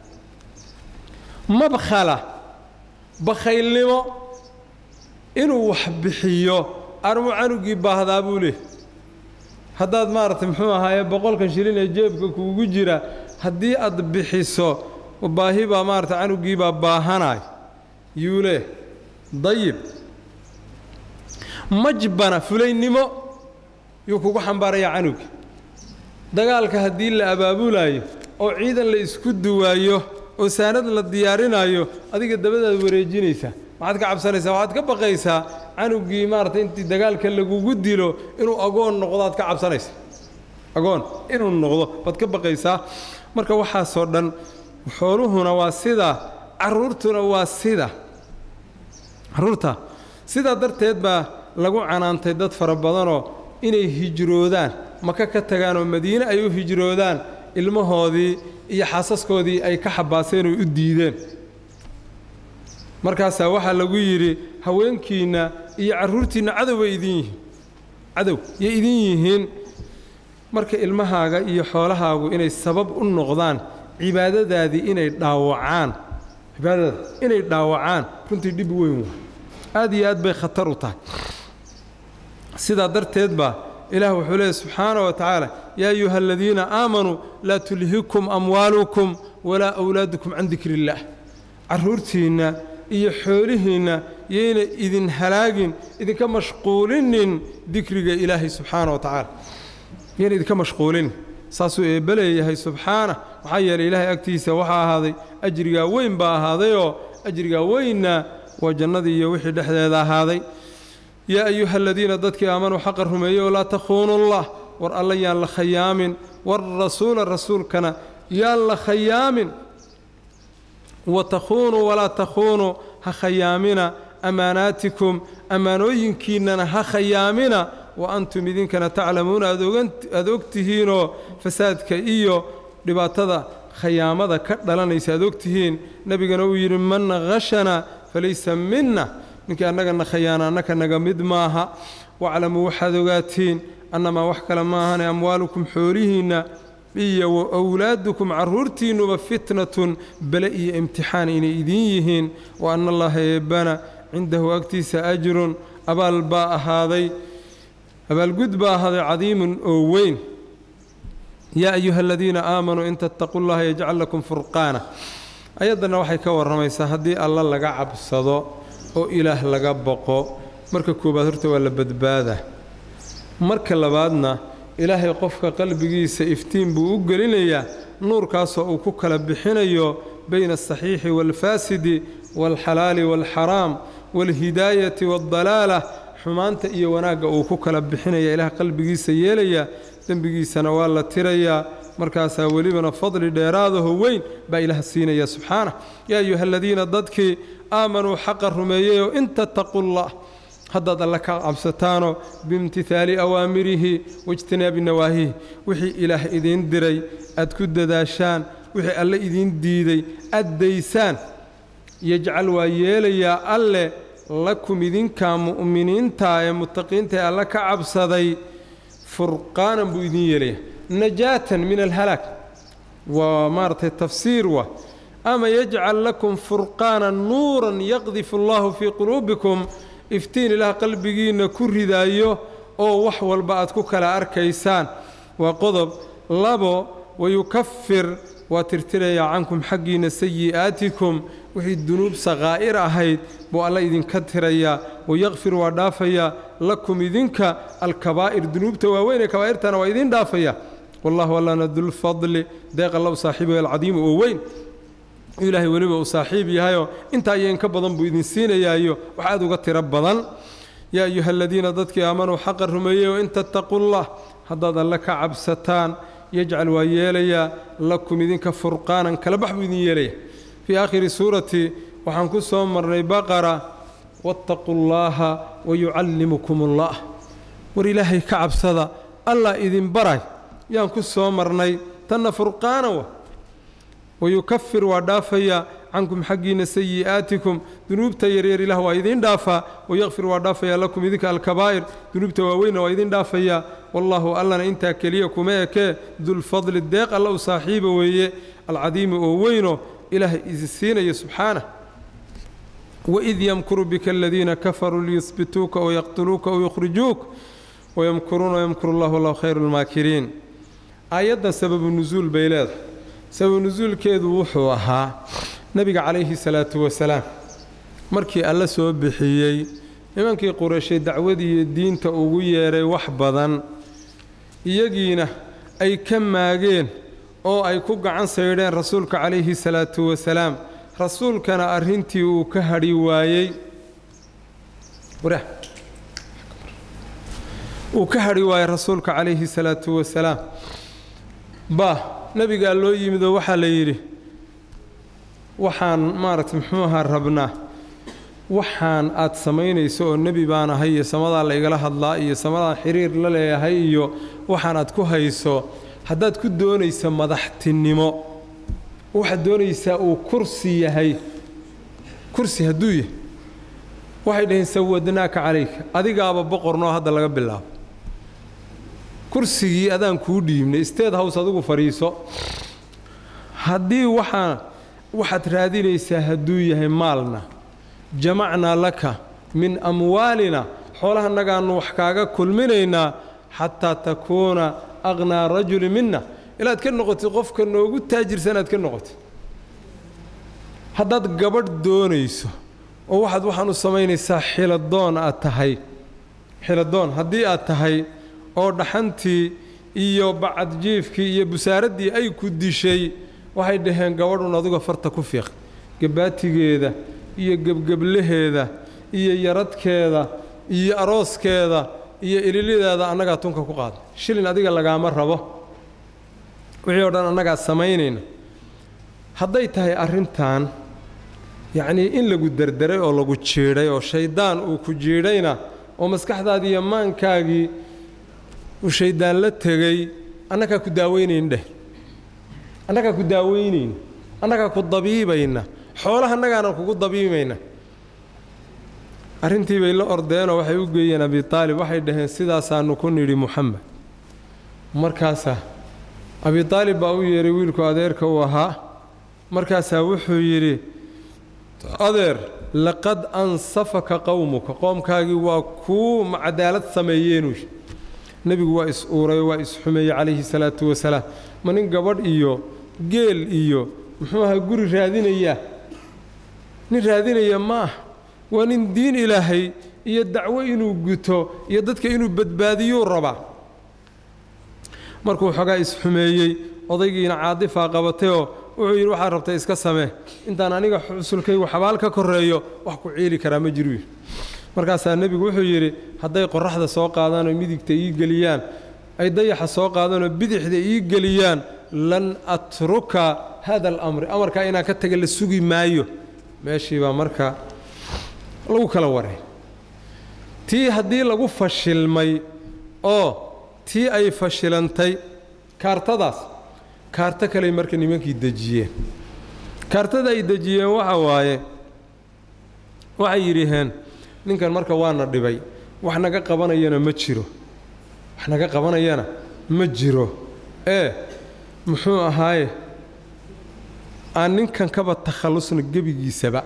[SPEAKER 1] mabkhala bakhaylnimo inuu wax bixiyo armu canugii baahdaa buu leeh haddaad maaragtay muxuu ahaaye boqolkan shilin ee jeebka kuugu jira haddii aad bixiso baahi baa maaragtay canugiibaa baahanaay yuu leeh dayib majbana fulaynimo yuu kugu xambaarayaa canugi dagaalka haddii la abaabulaayo oo ciidan la isku duwaayo oo saanad la diyaarinaayo adiga dabadaad wareejinaysaa maxaad ka cabsanaysaa waxaad ka baqaysaa canugii maaragtay intii dagaalka lagugu dilo inuu agoon noqdo aad ka cabsanaysa agoon inuu noqdo baad ka baqaysaa marka waxaasoo dhan xooluhuna waa sida carruurtuna waa sida carruurta sidaa darteed baa lagu canaantay dad fara badanoo inay hijroodaan maka ka tagaan oo madiine ay u hijroodaan ilmahoodii iyo xaasaskoodii ay ka xabaaseen oo u diideen markaasaa waxaa lagu yidhi haweenkiinna iyo carruurtiinna cadow bay idin yihiin cadow yay idin yihiin marka ilmahaaga iyo xoolahaagu inay sabab u noqdaan cibaadadaadii inay dhaawacaan cibaadada inay dhaawacaan runtii dhib weyn waa aad iyo aad bay khatar u tahay sidaa darteed baa ilaah wuxuu leeyahy subxaana wa tacaala yaa ayuha aladiina aamanuu laa tulhikum amwaalukum walaa awlaadukum can dikri illaah carruurtiinna iyo xoolihiinna yayna idin halaagin idinka mashquulinin dikriga ilaahay subxaana wa tacaala yayna idinka mashquulinin saasuu eebbe leeyahay subxaana maxaa yeelay ilaahay agtiisa waxaa ahaaday ajrigaa weyn baa ahaadayoo ajrigaa weynna waa jannadii iyo wixii dhexdeeda ahaaday yaa ayuha aladiina dadkii aamanuu xaqa rumeeyey oo laa takhuunu llah war alla yaan la khayaamin warasuula rasuulkana yaan la khayaamin wa takhuunuu walaa takhuunuu ha khayaamina ammaanaatikum ammaanooyinkiinnana ha khayaamina wa antum idinkana taclamuuna aad og tihiinoo fasaadka iyo dhibaatada khayaamada ka dhalanaysa aad og tihiin nebigana uu yidhi man khashana falaysa minna ninkii annagana khayaana annaka naga mid maaha waclamuu waxaad ogaatiin annamaa wax kale maahane amwaalukum xoolihiinna iyo wa wlaadukum carruurtiinnuba fitnatun bele iyo imtixaan inay idiin yihiin wa anna allaha eebbana cindahu agtiisa ajrun abaal baa ahaaday abaalgud baa ahaaday cadiimun oo weyn yaa ayuha aladiina aamanuu in tattaquu llaha yajcal lakum furqaana ayaddanna waxay ka warramaysaa haddii alla laga cabsado oo ilaah laga boqo marka koowaad horta waa la badbaadaa marka labaadna ilaahay qofka qalbigiisa iftiin buu u gelinayaa nuurkaasoo uu ku kala bixinayo bayna asaxiixi waalfaasidi waalxalaali waalxaraam waalhidaayati waaldalaala xumaanta iyo wanaagga uu ku kala bixinaya ilaah qalbigiisa yeelaya dembigiisana waa la tirayaa markaasaa welibana fadli dheeraadaho weyn baa ilaah siinaya subxaanah yaa ayuha aladiina dadkii aamanuu xaqa rumeeyeyoo in tattaquu llah haddaad alle ka cabsataanoo biimtihaali awaamirihi waijtinaabi nawaahihi wixii ilaah idiin diray aad ku dadaashaan wixii alle idiin diiday aad daysaan yajcal waa yeelayaa alle lakum idinkaa mu'miniinta ee muttaqiinta ee alle ka cabsaday furqaanan buu idiin yeelayaa najaatan min alhalaag waa maaragtay tafsiir wa ama yajcal lakum furqaanan nuuran yaqdifu allahu fii quluubikum iftiin ilaah qalbigiinna ku ridaayo oo wax walba aad ku kala arkaysaan waa qodob labo wayukafir waa tirtirayaa cankum xaggiinna sayi'aatikum wixii dunuub sakaa'ir ahayd buu alla idinka tirayaa wayakfir waa dhaafayaa lakum idinka alkabaa'ir dunuubta waaweyn ee kabaa'irtana waa idin dhaafaya wallahu allana dulfadli deeq alla u saaxiibayo alcadiimu oo weyn ilaahay weliba uu saaxiib yahayoo intaa iyo inka badan buu idin siinayaayo wax aad uga tiro badan yaa ayuha aladiina dadkii aamanuu xaqa rumeeyey oo in tattaquu llah haddaad alle ka cabsataan yajcal waa yeelayaa lakum idinka furqaanan kala bax buu idin yeelaya fii aakhiri suurati waxaan ku soo marnay baqara wattaquu llaaha wayucallimukum ullah war ilaahay ka cabsada allah idin baray yaan ku soo marnay tanna furqaana wa wayukafir waa dhaafayaa cankum xaggiinna sayi'aatikum dunuubta yaryar ilaah waa idiin dhaafaa wayakfir waa dhaafayaa lakum idinka alkabaa'ir dunuubta waaweynna waa idiin dhaafayaa wallaahu allana intaa keliya kuma ekee dulfadli deeq alla u saaxiiba weeye alcadiimi oo weyno ilaahay isi siinaya subxaanah waid yamkuru bika aladiina kafaruu liyusbituuka ow yaqtuluuka ow yukhrijuuk wayamkuruuna wayamkuru llah wallahu khayru lmaakiriin aayaddan sababu nusuul bay leedahay sababu nusuulkeedu wuxuu ahaa nebiga calayhi salaatu wasalaam markii alla soo bixiyey nimankii qureyshay dacwadiiyo diinta ugu yeedhay wax badan iyagiina ay ka maageen oo ay ku gacan saydheen rasuulka calayhi salaatu wasalaam rasuulkana arrintii uu ka hadhi waayey uu ka hadhi waayey rasuulka calayhi salaatu wasalaam ba nebigaa loo yimid oo waxaa la yidhi waxaan maaragtay muxuu ahaa rabnaa waxaan aad samaynayso oo nebi baan ahay iyo samadaa la igala hadlaa iyo samadaan xiriir la leeyahay iyo waxaan aad ku hayso haddaad ku doonaysa madaxtinimo waxaad doonaysaa uu kursi yahay kursi hadduu yahay waxay dhaheen sawadnaaka calayka adigaaba boqornoo hadda laga bilaabo kursigii adaan kuu dhiibnay state house adigu fadhiiso haddii waxaa waxaad raadinaysaa hadduu yahay maalna jamacnaa laka min amwaalina xoolahanagaannu wax kaaga kulminaynaa xataa takuuna aqnaa rajuli mina ilaad ka noqotid qofka noogu taajirsan aad ka noqotid haddaad gabadh doonayso oo waxaad waxaan u samaynaysaa xiladoon aad tahay xiladoon haddii aad tahay oo dhaxantii iyo bacadjiifkii iyo busaaraddii ay ku dishay waxay dhaheen gabadhun aduga farta ku fiiq gabaatigeeda iyo gebgeblaheeda iyo yaradkeeda iyo arooskeeda iyo ililideeda annagaa tunka ku qaada shilin adiga lagaama rabo wixii o dhan annagaa samaynayna hadday tahay arrintan yacnii in lagu derderay oo lagu jiidhay oo shayddaan uu ku jiidhayna oo maskaxdaadii iyo maankaagii uu shayddaan la tegey annagaa ku daaweynayn dheh annagaa ku daaweynayn annagaa ku dabiibayna xoolaha annagaana kugu dabiimayna arrintii bay la ordeenoo waxay u geeyeen abi taalib waxay dhaheen sidaasaannu ku nidhi muxamed markaasaa abi taalib baa u yeedhay wiilku adeerka uu ahaa markaasaa wuxuu yidhi adeer laqad ansafaka qowmuka qoomkaagii waa kuu cadaalad sameeyeenuu nebigu waa is-uuray waa is-xumeeyey calayhi salaatu wasalaam ma nin gabadh iyo geel iyo muxuu ahaa guri raadinayaa nin raadinaya ma ah waa nin diin ilaahay iyo dacwo inuu guto iyo dadka inuu badbaadiyuu rabaa markuu xoogaa is-xumeeyey odaygiina caadifaa qabatayoo wuxuu yidhi waxaad rabtay iska samee intaan aniga xusulkaygu xabaal ka korreeyo wax ku ciili karaa ma jiru markaasaa nebigu wuxuu yidhi hadday qorraxda soo qaadaanoo midigta ii geliyaan ay dayaxa soo qaadaanoo bidixda ii geliyaan lan atruka hada alamri amarkaa inaan ka taga la sugi maayo meeshii baa marka lagu kala waray tii haddii lagu fashilmay oo tii ay fashilantay kaartadaas kaarto kaley marka nimankii dejiyeen kaartada ay dejiyeen waxa waaye waxay yidhiheen ninkan marka waana dhibay wax naga qabanayana ma jiro wax naga qabanayana ma jiro ee muxuu ahaaye aan ninkan kaba takhallusna gebigiisaba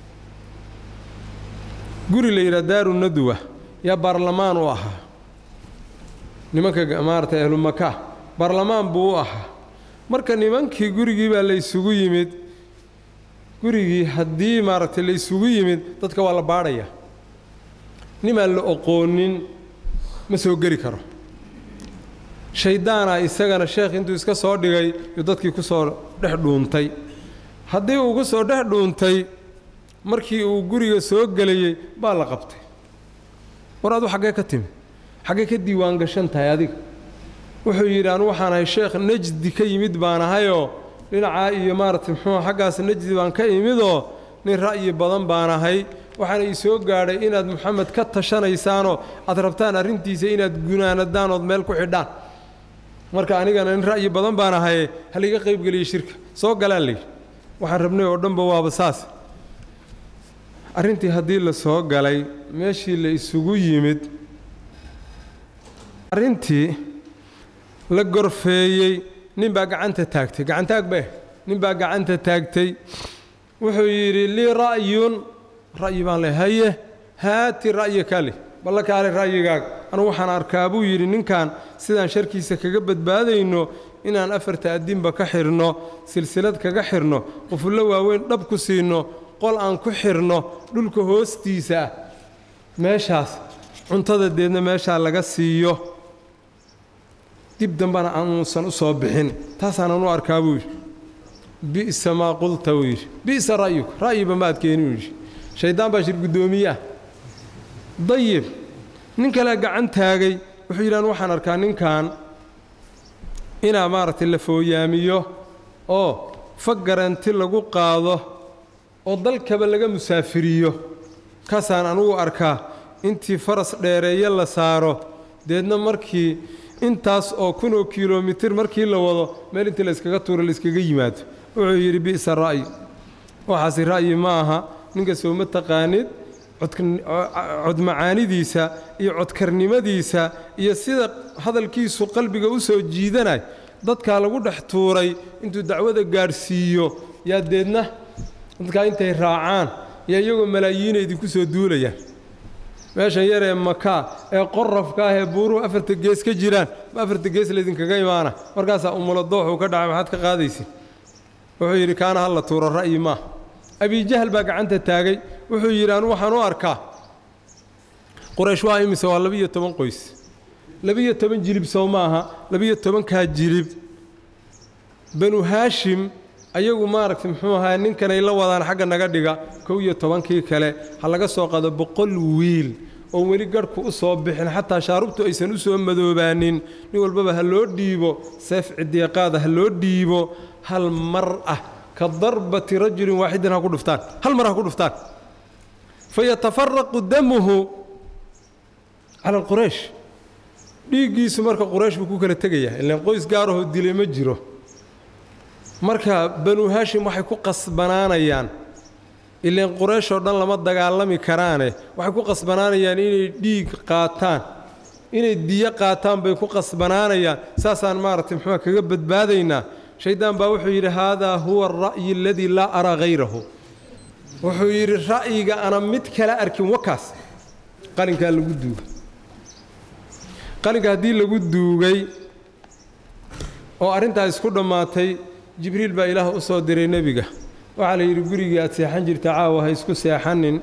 [SPEAKER 1] guri la yidhaha daaru nadwa yaa baarlamaan u ahaa nimanka maaragtay ahlumaka baarlamaan buu u ahaa marka nimankii gurigii baa la ysugu yimid gurigii haddii maaragtay la ysugu yimid dadka waa la baadhayaa nimaan la oqoonin ma soo geli karo shayddaana isagana sheekh intuu iska soo dhigay yuu dadkii ku soo dhex dhuuntay haddii uu ku soo dhex dhuuntay markii uu guriga soo gelayey baa la qabtay war adu xaggee ka timi xaggee ka diiwaan gashan tahay adiga wuxuu yidhi anu waxaan ahay sheekh najdi ka yimid baan ahayoo dhinacaa iyo maaragtay muxuu xaggaas najdi baan ka imidoo nin ra'yi badan baan ahay waxaana ii soo gaadhay inaad moxamed ka tashanaysaanoo aad rabtaan arrintiisa inaad gunaanadaan ood meel ku xidhaan marka anigana nin ra'yi badan baan ahaye haliga qaybgeliya shirka soo galaan layidhi waxaan rabnay oo dhanba waaba saas arrintii haddii la soo galay meeshii la isugu yimid arrintii la gorfeeyey nin baa gacanta taagtay gacantaag beh nin baa gacanta taagtay wuxuu yidhi lii ra'yun ra'yi baan leh haye haati ra'yi kali balla kaale ra'yigaaga anugu waxaan arkaa buu yidhi ninkan sidaan sharkiisa kaga badbaadayno inaan afarta addinba ka xidhno silsilad kaga xidhno qufullo waaweyn dhab ku siinno qol aan ku xidhno dhulka hoostiisa ah meeshaas cuntada deedna meeshaa laga siiyo dib dambana aanuusan u soo bixin taasaanan u arkaa buu yidhi bi'sa maa qulta buu yidhi bi'sa ra'yuka ra'yiba maad keeni buu yidhi shayddaan baa shir guddoomiye ah dayib nin kale gacan taagay wuxuu yidhi anu waxaan arkaa ninkan inaa maaragtay la fooyaamiyo oo fa garanti lagu qaado oo dalkaba laga musaafiriyo kaasaan anugu arkaa intii faras dheereeye la saaro deedna markii intaas oo kunoo kilomitir markii la wado meel intii layskaga tuuro layskaga yimaado wuxuu yidhi bi'sa ra'yi waxaasi ra'yi ma aha ninka sooma taqaanid codmacaanidiisa iyo codkarnimadiisa iyo sida hadalkiisu qalbiga u soo jiidanay dadkaa lagu dhex tuuray intuu dacwada gaadhsiiyo yaa deedna dadkaa intay raacaan yaa iyagoo malaayiina idinku soo duulayaan meeshan yar ee makaa ee qorafka ah ee buuruhu afarta gees ka jiraan ma afarta gees laydinkaga imaana markaasaa umulo dooxuu ka dhacay maxaad ka qaadaysi wuxuu yidhi kaana hal la tuuro ra'yi maa abijahal baa gacanta taagay wuxuu yidhi anu waxaan u arkaa quraysh waa imise waa labiiyo toban qoys labiiyo toban jilib sow ma aha labiiyo tobankaa jilib banu haashim ayagu maaragtay muxuu ahaa ninkanay la wadaan xagga naga dhiga kow iyo tobankii kale ha laga soo qado boqol wiil oon weli garhku u soo bixin xataa shaarubtu aysan u soo madoobaanin nin walbaba ha loo dhiibo seef cidiiqaada ha loo dhiibo hal mar ah ka darbati rajulin waaxidin ha ku dhuftaan hal mar ha ku dhuftaan fayatafaraqu damuhu cala alquraysh dhiiggiisu marka quraysh buu ku kala tegayaa ilaan qoys gaarahoo dilay ma jiro marka banu haashim waxay ku qasbanaanayaan ilaan qurayshoo dhan lama dagaalami karaane waxay ku qasbanaanayaan inay dhiig qaataan inay diyo qaataan bay ku qasbanaanayaan saasaan maaragtay muxuua kaga badbaadaynaa shaydaan baa wuxuu yidhi haadaa huwa alra'yi aladii laa araa hayrahu wuxuu yidhi ra'yiga ana mid kala arkin wakaas qalinkaa lagu duugay qalinka haddii lagu duugay oo arrintaa isku dhammaatay jibriil baa ilaah u soo diray nebiga waxaa la yidhi gurigii aad seexan jirta caawa ha isku seexanin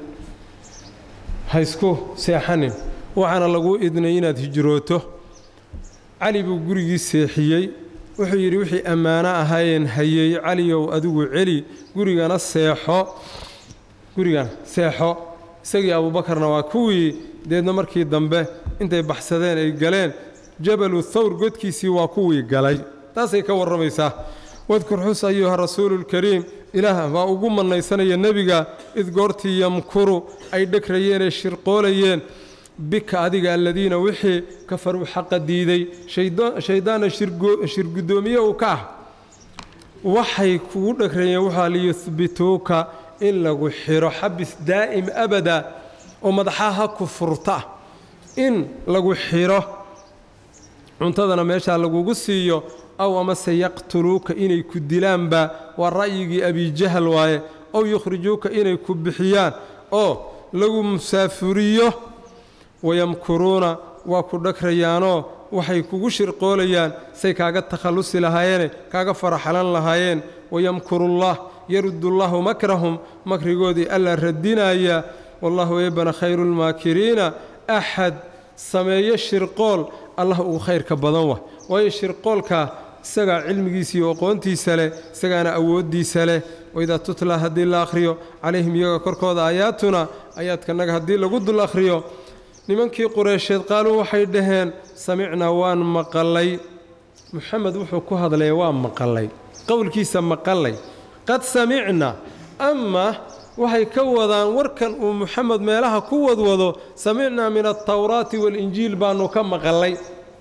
[SPEAKER 1] ha isku seexanin waxaana laguu idnay inaad hijrooto cali buu gurigii seexiyey wuxuu yidhi wixii ammaano ahaayeen hayey caliyow adigu celi gurigana seexo gurigan seexo isagii abuubakarna waa kuwii deedna markii dambe intay baxsadeen ay galeen jabalu thawr godkiisii waa kuwii galay taasay ka warramaysaa wadkur xus ayuha rasuuluulkariim ilaah baa ugu mannaysanaya nebiga id goortii yamkuru ay dhegrayeenee shirqoolayeen bika adiga aladiina wixii kafaruu xaqa diiday shayddaanna shirguddoomiye uu ka ah waxay kugu dhegrayeen waxaa liyuhbituuka in lagu xidho xabis daa'im abada oo madaxaha ku furta in lagu xidho cuntadana meeshaa lagugu siiyo aw amase yaqtuluuka inay ku dilaanba waa ra'yigii abijahal waaye ow yukhrijuuka inay ku bixiyaan oo lagu musaafuriyo wayamkuruuna waa ku dhagrayaanoo waxay kugu shirqoolayaan say kaaga takhallusi lahaayeene kaaga faraxalan lahaayeen wayamkurullah yarudullahu makrahum makrigoodii alla radinaya wallahu eebana khayruulmaakiriina axad sameeyo shirqool allah ugu khayrka badan wa waayo shirqoolkaa isagaa cilmigiisa iyo aqoontiisa leh isagaana awooddiisa leh waidaa tutla haddii la akhriyo calayhim iyaga korkooda aayaatuna aayaadkanaga haddii lagu dul akhriyo nimankii qureysheed qaaluu waxay dhaheen samicnaa waan maqalay muxamed wuxuu ku hadlaya waa maqalay qowlkiisa maqalay qad samicna ama waxay ka wadaan warkan uu muxamed meelaha ku wadwado samicnaa min altawraati waalinjiil baannu ka maqalay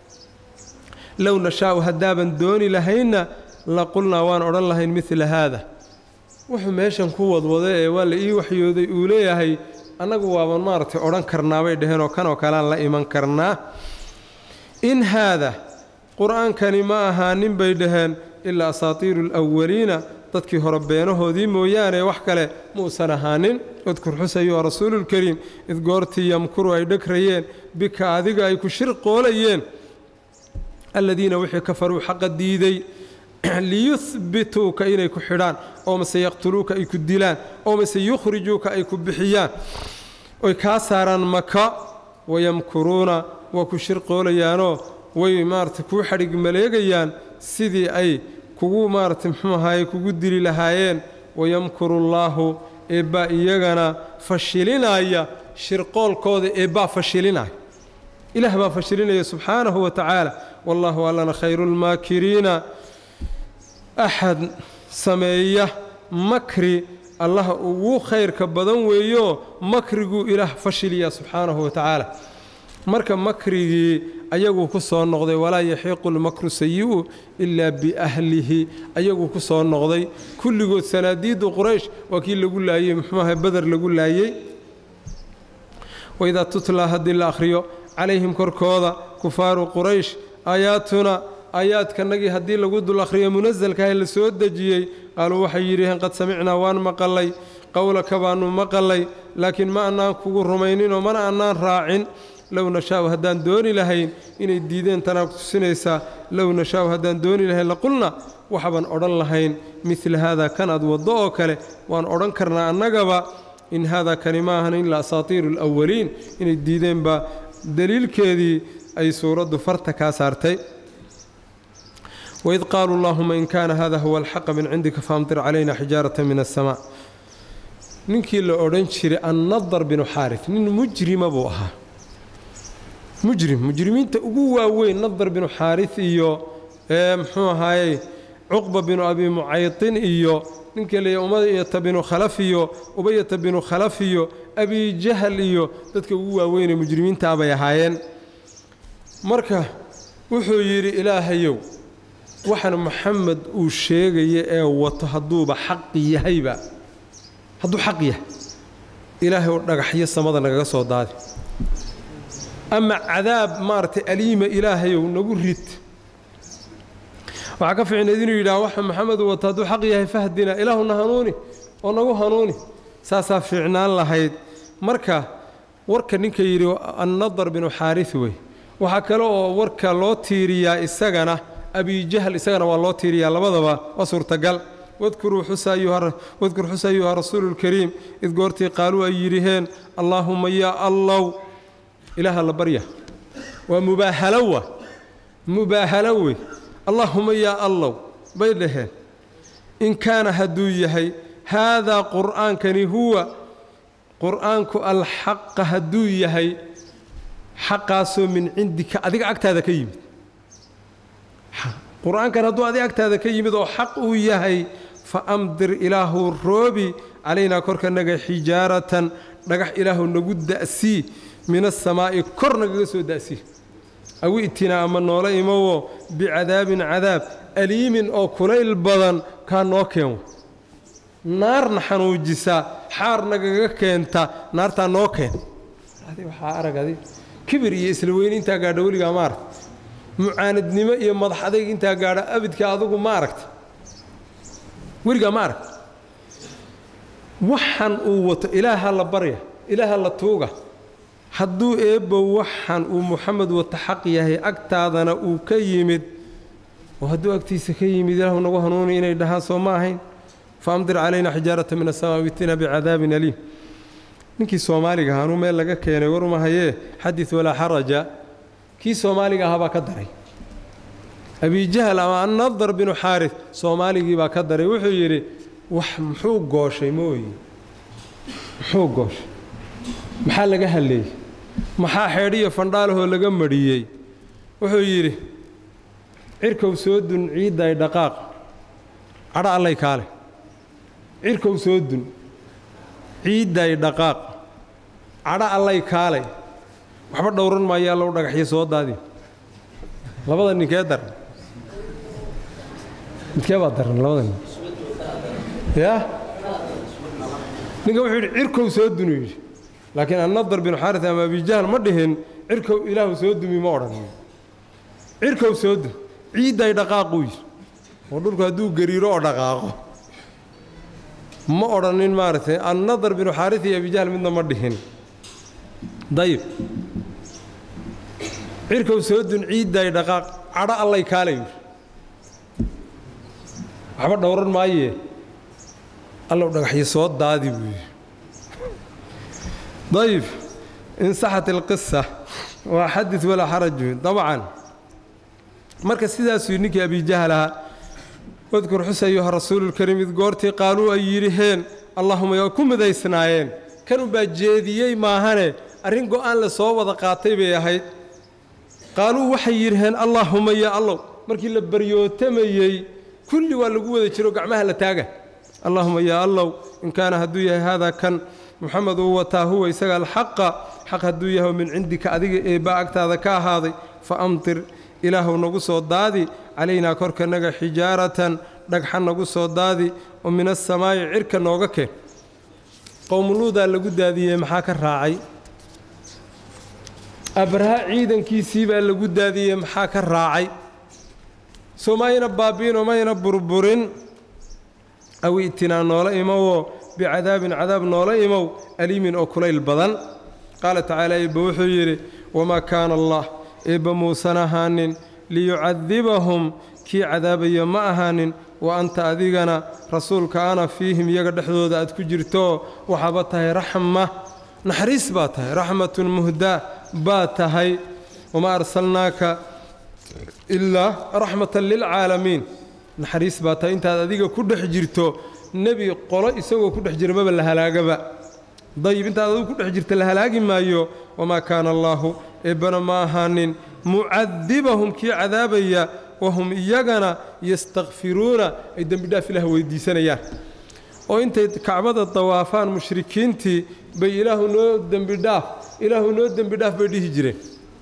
[SPEAKER 1] low nashaa'u haddaaban dooni lahaynna la qulnaa waan odhan lahayn midla haada wuxuu meeshan ku wadwado ee waa la ii waxyooday uu leeyahay annagu waaban maaragtay odhan karnaa bay dhaheen oo kanoo kalean la iman karnaa in haada qur-aankani ma ahaanin bay dhaheen ilaa asaatiiru alawaliina dadkii hore beenahoodii mooyaane wax kale muusan ahaanin udkur xusayuha rasuuluulkariim id goortii yamkuru ay dhegrayeen bika adiga ay ku shirqoolayeen aladiina wixii kafaruu xaqa diiday liyuhbituuka inay ku xidhaan oo mase yaqtuluuka ay ku dilaan oo mase yukhrijuuka ay ku bixiyaan oy kaa saaraan maka wayamkuruuna waa ku shirqoolayaanoo way maarata kuu xadhig maleegayaan sidii ay kugu maarata muxuu ahaye kugu dili lahaayeen wayamkurullaahu eebbaa iyagana fashilinaya shirqoolkooda eebbaa fashilinaya ilaah baa fashilinaya subxaanahu wa tacaala wallaahu allana khayru lmaakiriina axad sameeya makri allaha ugu khayrka badan weeyo makriguu ilaah fashiliya subxaanahu wa tacaala marka makrigii ayaguu ku soo noqday walaa yaxiiqu lmakru sayi'u ilaa biahlihi ayaguu ku soo noqday kulligood sanaadiiddu quraysh waa kii lagu laayey muxuuaha beder lagu laayey waidaa tutlaa haddii la akhriyo calayhim korkooda kufaaru quraysh aayaatuna aayaadkanagii haddii lagu dul akhriyo munasalkaah la soo dejiyey qaaluu waxay yidhaheen qad samicnaa waan maqalay qowlaka baannu maqalay laakiin ma annaan kugu rumayninoo mana annaan raacin low nashaa'u haddaan dooni lahayn inay diideen tanaa tusinaysaa low nashaa'u haddaan dooni lahayn laqulna waxbaan odhan lahayn midla haadaa kan aad waddo oo kale waan odhan karnaa annagaba in haadaa kani ma ahan ilaa asaatiiru alawaliin inay diideen baa daliilkeedii ay suuraddu farta kaa saartay waid qaaluu allaahuma in kaana hada huwa alxaqa min cindika faamtir calayna xijaarata min asamaa ninkii la odhan jiray annadar binu xaaris nin mujrima buu ahaa mujrim mujrimiinta ugu waaweyn nadar binu xaaris iyo muxuu ahaayey cuqba binu abi mucaytin iyo ninkii leeya umayata binu khalaf iyo ubayata binu khalaf iyo abijahal iyo dadka ugu waaweynee mujrimiintaa bay ahaayeen marka wuxuu yidhi ilaahayow waxaan maxamed uu sheegaya ee wato hadduuba xaqi yahayba hadduu xaq yahay ilaahay oo dhagaxyo samada nagaga soo daadi ama cadaab maaragtay aliima ilaahayow nagu rid waxaa ka fiicnayd inuu yidhaha waxa maxamed uu wato hadduu xaq yahay fahdina ilaahuna hanuuni oo nagu hanuuni saasaa fiicnaan lahayd marka warka ninka yidhi annadar binu xaaris wey waxaa kale oo warka loo tiiriyaa isagana abijahl isagana waa loo tiiriyaa labadaba waa suurtagal wadkur xusa ayuha rasuulu lkariim id goortii qaaluu ay yidhiheen allaahumma yaa allow ilaaha la barya waa mubaahalowa mubaahalo wey allaahuma yaa allow bay dhaheen in kaana hadduu yahay haadaa qur'aankani huwa qur'aanku alxaqa hadduu yahay xaqaasoo min cindika adiga agtaada ka yimid qur-aankan hadduu adiga agtaada ka yimid oo xaq uu yahay fa amdir ilaahu roobi calaynaa korkanaga xijaaratan dhagax ilaahu nagu da'sii min asamaa'i kor nagaga soo da'sii awi itinaa ama noola imowo bicadaabin cadaab aliimin oo kulayl badan kaa noo keen naarna xanuujisa xaar nagaga keenta naartaa noo keen waxaa aragadi kibir iyo isla weyne intaa gaadha weligaa ma aragta mucaanadnimo iyo madax adayg intaa gaadha abidka adugu ma aragta weligaa ma aragta waxan uu wato ilaaha la barya ilaaha la tuuga hadduu eebbo waxan uu muxamed wato xaq yahay agtaadana uu ka yimid oo hadduu agtiisa ka yimid ilaahu nagu hanuuni inay dhahaan soo ma ahayn fa amdir calayna xijaarata min asamaa witina bicadaabin aliim ninkii soomaaliga ahaa anuu meel laga keenay warmahayee xadid walaa xaraja kii soomaaliga ahaa baa ka daray abijahal ama annadar binu xaaris soomaaligii baa ka daray wuxuu yidhi wax muxuu gooshay mooye muxuu gooshay maxaa laga halleeyey maxaa xeedhiyo fandhaalahoo laga madhiyey wuxuu yidhi cirkow soo dun ciidday dhaqaaq cadho allay kaale cirkow soo dun ciidday dhaqaaq cadho allay kaalay waxba dhowran maayo allow dhagaxyo soo daadi labada ninkee daran midkee baa daran labada nin yaa ninka wuxuu yidhi cirkow soo dunu yidhi laakiin annadar binu xaaris ama abijahl ma dhihin cirkow ilaahu soo dumi ma odhan cirkow soo dun ciidday dhaqaaquu yidhi oo dhulku hadduu gariiro oo dhaqaaqo ma odhanin maaragtay annadar binu xaaris iyo abijahl midna ma dhihin dayib cirkow soo dun ciidday dhaqaaq cadho allay kaala yidhi waxba dhowran maayee allow dhagaxyo soo daadi buu yidhi dayib insaxat ilqisa waa xadid walaa xaraj dabcan marka sidaasuu ninkii abijahl ahaa wadkur xus ayuha rasuululkariim id goortii qaaluu ay yidhiheen allahuma waa ku midaysnaayeen kanunbaa jeediyey maahane arrin go'aan la soo wada qaatay bay ahayd qaaluu waxay yidhaheen allaahuma yaa allow markii la baryootamayey kulli waa lagu wada jiro gacmaha la taaga allaahuma yaa allow in kaana hadduu yahay haadaa kan muxamed uu wataa huwa isaga alxaqa xaq hadduu yahay min cindika adiga eebba agtaada ka ahaaday fa amtir ilaahuw nagu soo daadi calaynaa korkanaga xijaaratan dhagxa nagu soo daadi oo min asamaa'i cirka nooga keen qowmuluudaa lagu daadiyey maxaa ka raacay abraha ciidankiisii baa lagu daadiyey maxaa ka raacay soo mayna baabi'inoo mayna burburin aw i'tinaa noola imowoo bicadaabin cadaab noola imow aliimin oo kulayl badan qaala tacaala eebba wuxuu yidhi wamaa kaana allah eebba muusan ahaanin liyucadibahum kii cadaabaya ma ahaanin wa anta adigana rasuulka ana fiihim iyaga dhexdooda aad ku jirtoo waxaaba tahay raxma naxariis baa tahay raxmatun muhdaa baa tahay wamaa arsalnaaka ilaa raxmatan lilcaalamiin naxariis baa tahay intaad adiga ku dhex jirto nebi qolo isagoo ku dhex jira maba la halaagaba dayib intaad adigu ku dhex jirta la halaagi maayo wamaa kaana allaahu eebbana ma ahaanin mucadibahum kii cadaabaya wahum iyagana yastakfiruuna ay dembidhaaf ilaah weydiisanayaan oo intay kacbada dawaafaan mushrikiintii bay ilaahu noo dembidhaaf ilaahu noo dembidhaaf bay dhihi jireen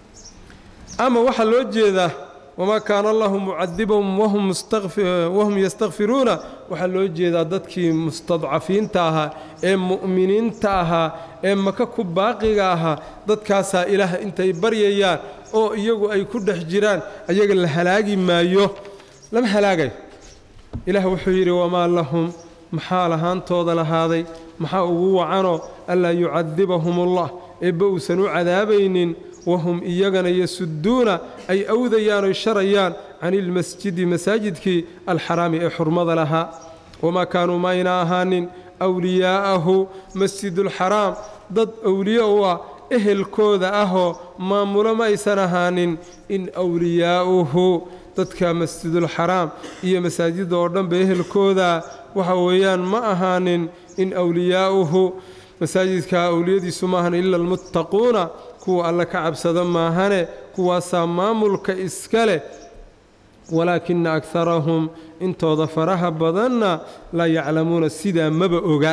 [SPEAKER 1] ama waxaa loo jeedaa wamaa kaana allahu mucadibahum wahum yastakfiruuna waxaa loo jeedaa dadkii mustadcafiinta ahaa ee mu'miniinta ahaa ee maka ku baaqiga ahaa dadkaasaa ilaah intay baryayaan oo iyagu ay ku dhex jiraan ayaga la halaagi maayo lama halaagayo ilaah wuxuu yidhi wamaa lahum maxaa lahaantooda lahaaday maxaa ugu wacanoo anlaa yucadibahumullah eebba uusan u cadaabaynin wahum iyagana yasuduuna ay awdayaan oy sharayaan cani ilmasjidi masaajidkii alxaraami ee xurmada lahaa wamaa kaanuu mayna ahaanin wliyaa'ahu masjidulxaraam dad awliye u ah ehelkooda ahoo maamulo ma aysan ahaanin in wliyaa'uhu dadka masjidulxaraam iyo masaajidda oo dhanba ehelkooda waxa weeyaan ma ahaanin in wliyaa'uhu masaajidka awliyadiisu maahan ila almuttaquuna kuwa alle ka cabsada maahane kuwaasaa maamulka iska leh walaakina akarahum intooda faraha badanna laa yaclamuuna sidaa maba oga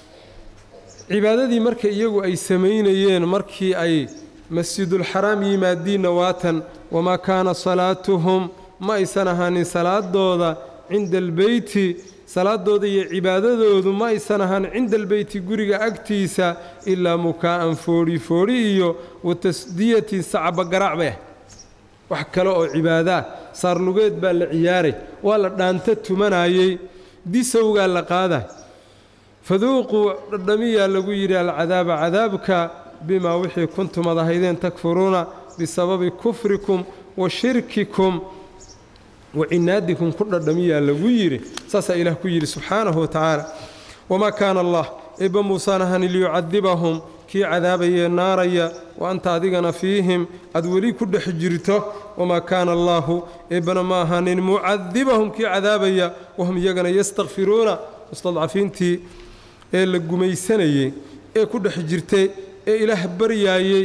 [SPEAKER 1] cibaadadii marka iyagu ay samaynayeen markii ay masjidulxaraam yimaadiinna waatan wamaa kaana salaatuhum ma aysan ahaanin salaadooda cinda albeyti salaadooda iyo cibaadadoodu ma aysan ahaan cinda albeyti guriga agtiisa ilaa mukaa'an foodhi foodhi iyo wa tasdiyatin sacbagaraac bay ah wax kale oo cibaadaa saarlugeed baa la ciyaaray waa la dhaanta tumanayey disowgaa la qaaday faduuquu dhadhamiyaa lagu yidhi alcadaaba cadaabka bimaa wixii kuntum ad ahaydeen takfuruuna bisababi kufrikum wa shirkikum wa cinaadikum ku dhadhamiyaa lagu yidhi saasaa ilaah ku yidhi subxaanahu wa tacaala wamaa kaana allah eebba muusaan ahani liyucadibahum kii cadaabayee naaraya wa anta adigana fiihim aad weli ku dhex jirto wamaa kaana allaahu eebbana ma ahaanin mucadibahum kii cadaabaya wahum iyagana yastakfiruuna mustadcafiintii ee la gumaysanayey ee ku dhex jirtay ee ilaah baryaayey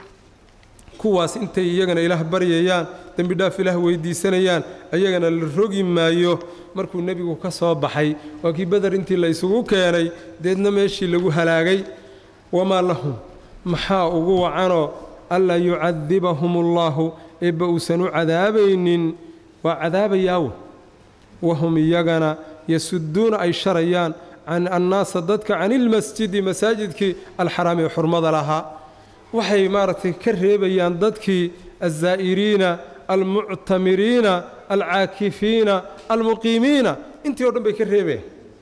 [SPEAKER 1] kuwaas intay iyagana ilaah baryayaan dembidhaaf ilaah weydiisanayaan ayagana la rogi maayo markuu nebigu ka soo baxay waa kii beder intii la isugu keenay deedna meeshii lagu halaagay wamaa lahum maxaa ugu wacanoo anlaa yucadibahum ullaahu eebba uusan u cadaabaynin waa cadaabayaawe wahum iyagana yasuduuna ay sharayaan can annaasa dadka can ilmasjidi masaajidkii alxaraami ee xurmada lahaa waxay maaragtay ka reebayaan dadkii alzaa'iriina almuctamiriina alcaakifiina almuqiimiina intii o dhan bay ka reebayaan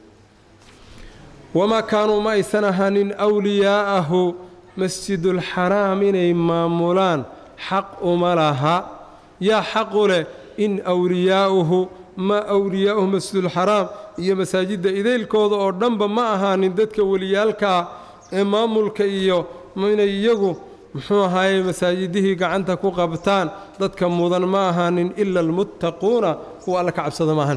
[SPEAKER 1] wamaa kaanuu ma aysan ahaanin wliyaa'ahu masjidulxaraam inay maamulaan xaq uma laha yaa xaqu leh in wliyaa'uhu ma wliyaa'uhu masjidulxaraam iyo masaajidda idaylkooda oo dhanba ma ahaanin dadka weliyaalkaa ee maamulka iyo inay iyagu muxuu ahaaye masaajidihii gacanta ku qabtaan dadka mudan ma ahaanin ila almuttaquuna kuwa alla ka cabsada maahan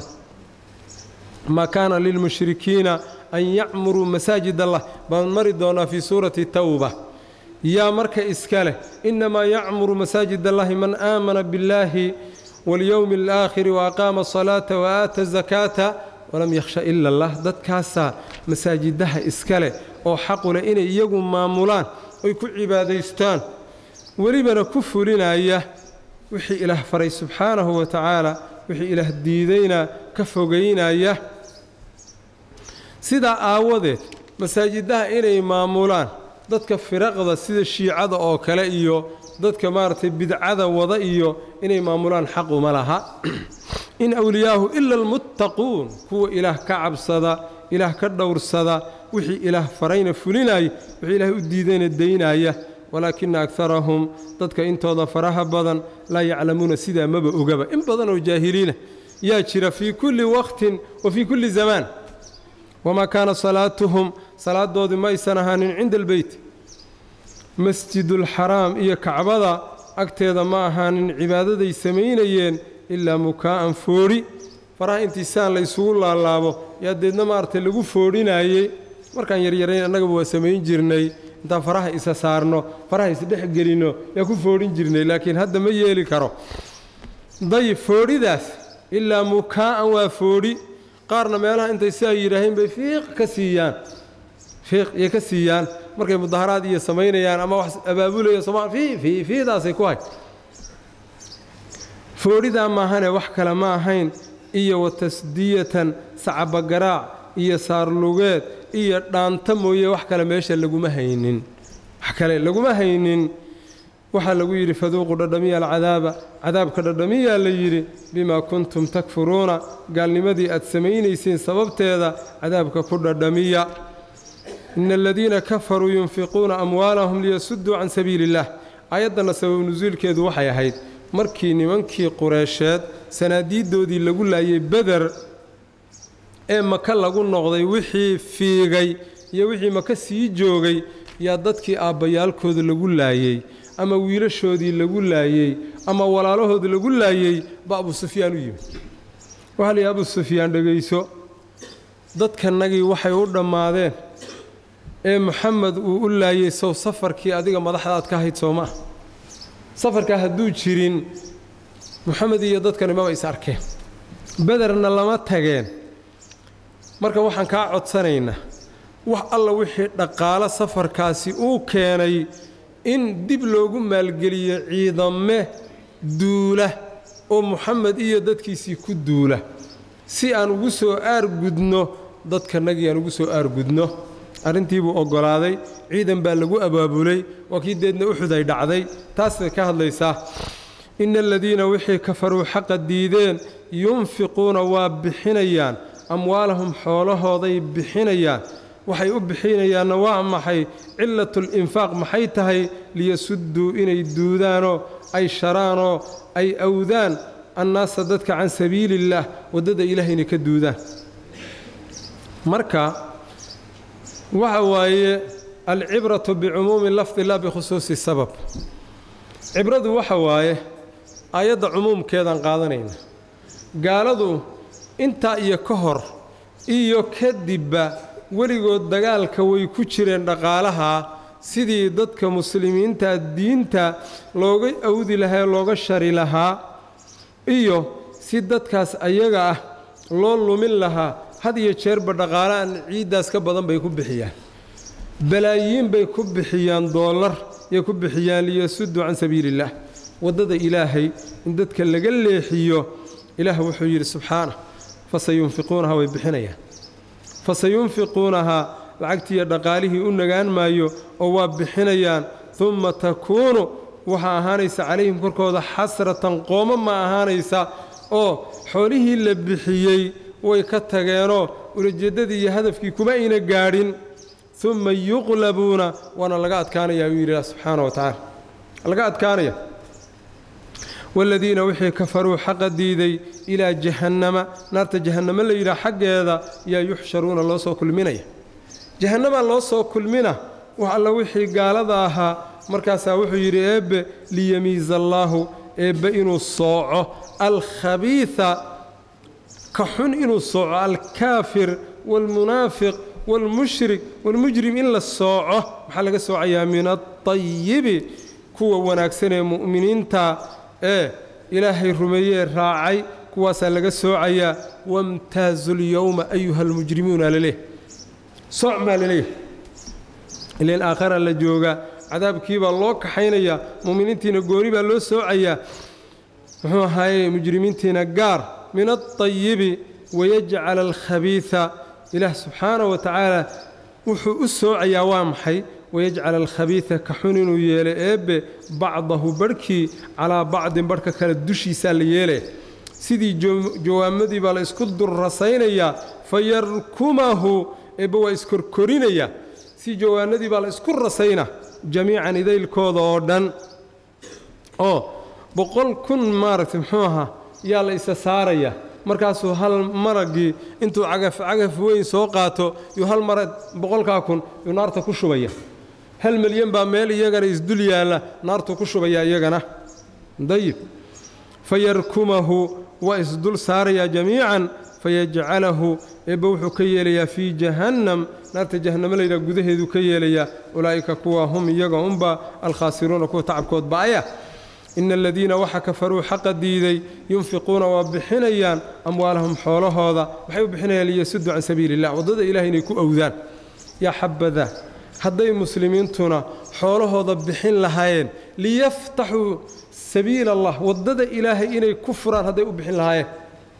[SPEAKER 1] maa kaana lilmushrikiina an yacmuruu masaajid allah baan mari doonaa fii suurati tawba yaa marka iska leh innamaa yacmuru masaajid allahi man aamana biاllaahi waاlyowmi alaakhiri waaqaama asalaata waaata azakaata walam yakhsha ila allah dadkaasaa masaajidaha iska leh oo xaqu leh inay iyagu maamulaan oy ku cibaadaystaan welibana ku fulinaya wixii ilaah faray subxaanahu wa tacaala wixii ilaah diidayna ka fogaynaya sidaa aawadeed masaajidaha inay maamulaan dadka firaqda sida shiicada oo kale iyo dadka maaragtay bidcada wada iyo inay maamulaan xaquma laha in awliyaahu ila almuttaquun kuwa ilaah ka cabsada ilaah ka dhowrsada wixii ilaah farayna fulinaya wixii ilaah u diidayna daynaya walaakina akarahum dadka intooda faraha badan laa yaclamuuna sidaa maba ogaba in badan oo jaahiliina yaa jira fii kulli waqtin wa fii kulli zamaan wamaa kaana salaatuhum salaadoodii ma aysan ahaanin cinda albeyt masjidulxaraam iyo kacbada agteeda ma ahaanin cibaadaday samaynayeen ilaa mukaa'an foodhi faraha intiisaan la ysugu laalaabo yaa deedna maaragtay lagu foodhinaayey markaan yaryarayn annagaba waa samayn jirnay intaan faraha isa saarno faraha isdhex gelinno yaa ku foodhin jirnay laakiin hadda ma yeeli karo dayib foodhidaas ilaa mukaa'an waa foodhi qaarna meelaha intay si ay yidhaaheen bay fiiq ka siiyaan fiiq iyo ka siiyaan markay mudaharaad iyo samaynayaan ama wax abaabulaya sooma fii fii fiidaasay ku hay foodhidaa maahane wax kale ma ahayn iyo wa tasdiyatan sacabagaraac iyo saarlugeed iyo dhaanta mooye wax kale meesha laguma haynin wax kale laguma haynin waxaa lagu yidhi faduuqu dhadhamiya alcadaaba cadaabka dhadhamiyaa la yidhi bimaa kuntum takfuruuna gaalnimadii aad samaynayseen sababteeda cadaabka ku dhadhamiya ina aladiina kafaruu yunfiquuna amwaalahum liyasudduu can sabiili illah aayaddanna sabab nusuulkeedu waxay ahayd markii nimankii qureysheed sanaadiiddoodii lagu laayay beder ee maka lagu noqday wixii fiigay iyo wixii maka sii joogay yaa dadkii aabbayaalkooda lagu laayey ama wiilashoodii lagu laayey ama walaalahood lagu laayey ba abu sufyaan u yimid waxaa la yidhi abu sufyaan dhegayso dadkanagii waxay u dhammaadeen ee moxamed uu u laayey sow safarkii adiga madaxdaad ka hayd soo maah safarkaa hadduu jirin moxamed iyo dadkani maba is arkeen bederna lama tageen marka waxaan kaa codsanaynaa wax alla wixii dhaqaalo safarkaasi uu keenay in dib loogu maalgeliyo ciidame duula oo moxamed iyo dadkiisii ku duula si aan ugu soo aargudno dadkanagii aan ugu soo aargudno arrintii buu oggolaaday ciidan baa lagu abaabulay waa kii deedna uxuday dhacday taasay ka hadlaysaa ina aladiina wixii kafaruu xaqa diideen yunfiquuna waa bixinayaan amwaalahum xoolahooday bixinayaan waxay u bixinayaanna waa maxay cilatulinfaaq maxay tahay liyasudduu inay duudaanoo ay sharaanoo ay awdaan annaasa dadka can sabiiliillaah waddada ilaah inay ka duudaan marka waxa waaye alcibratu bicumuumi lafdi la bikhusuusi sabab cibradu waxa waaye aayadda cumuumkeedaan qaadanayna gaaladu intaa iyo ka hor iyo kadibba weligood dagaalka way ku jireen dhaqaalaha sidii dadka muslimiinta diinta looga awdi lahaa looga shari lahaa iyo si dadkaas ayaga ah loo lumin lahaa had iyo jeerba dhaqaale aan ciiddaas ka badan bay ku bixiyaan balaayiin bay ku bixiyaan doollar yay ku bixiyaan liyasudduu can sabiiliillaah waddada ilaahay in dadka laga leexiyo ilaah wuxuu yidhi subxaanah fasayunfiquunaha way bixinayaan fasayunfiquunahaa lacagtiiyo dhaqaalihii u nagaan maayo oo waa bixinayaan umma takuunu waxaa ahaanaysa calayhim korkooda xasratan qooma ma ahaanaysa oo xoolihii la bixiyey way ka tageenoo ulajeeddadii iyo hadafkii kuma ayna gaadhin umma yuqlabuuna waana laga adkaanayaa uu yidhi subxaana wa tacaala laga adkaanaya waaladiina wixii kafaruu xaqa diiday ilaa jahannama naarta jahannamo la yidhaha xaggeeda yaa yuxsharuuna loo soo kulminaya jahannamaa loo soo kulmina wax alla wixii gaalada ahaa markaasaa wuxuu yidhi eebbe liyamiiza allaahu eebbe inuu sooco alkhabiida ka xun inuu sooco alkaafir waalmunaafiq waalmushrik waalmujrim in la sooco maxaa laga soocayaa min alطayibi kuwa wanaagsan ee mu'miniinta ee ilaahay rumeeyee raacay kuwaasaa laga soocayaa wamtaazu lyowma ayuha almujrimuuna laleeh sooc maa laleeyahay ilan aakhara la joogaa cadaabkii baa loo kaxaynayaa mu'miniintiina gooni baa loo soocayaa muxuu ahaaye mujrimiintiina gaar min alطayibi wayajcala alkhabiida ilaah subxaanaه wa tacaala wuxuu u soocayaa waa maxay wayajcala alkhabiida ka xun inuu yeelo eebbe bacdahu barhkii calaa bacdin barhka kale dushiisaa la yeelaya sidii jawaamadii baa la isku durrasaynayaa fayarkumahu eebbe waa iskorkorinayaa si jawaanadii baa la isku rasayna jamiican idaylkooda oo dhan oo boqol kun maaragtay muxuu ahaa yaa la isa saaraya markaasuu hal maragii intuu cagaf cagaf weyn soo qaato yuu hal marag boqolkaa kun yuu naarta ku shubaya hal milyan baa meel iyagana isdul yaalla naartuu ku shubaya iyagana dayib fayarkumahu waa isdul saarayaa jamiican fayajcalahu eebbe wuxuu ka yeelayaa fii jahannam naarta jahannamo layidhaha gudaheeduu ka yeelayaa ulaa'ika kuwa hum iyaga unba alkhaasiruuna kuwa tacabkood ba'aya ina aladiina waxa kafaruu xaqa diiday yunfiquuna waa bixinayaan amwaalahum xoolahooda waxay u bixinayaan liyasuduu can sabiili illah waddada ilahay inay ku owdaan yaa xabada hadday muslimiintuna xoolahooda bixin lahaayeen liyaftaxuu sabiila allah waddada ilaahay inay ku furaan hadday u bixin lahaayeen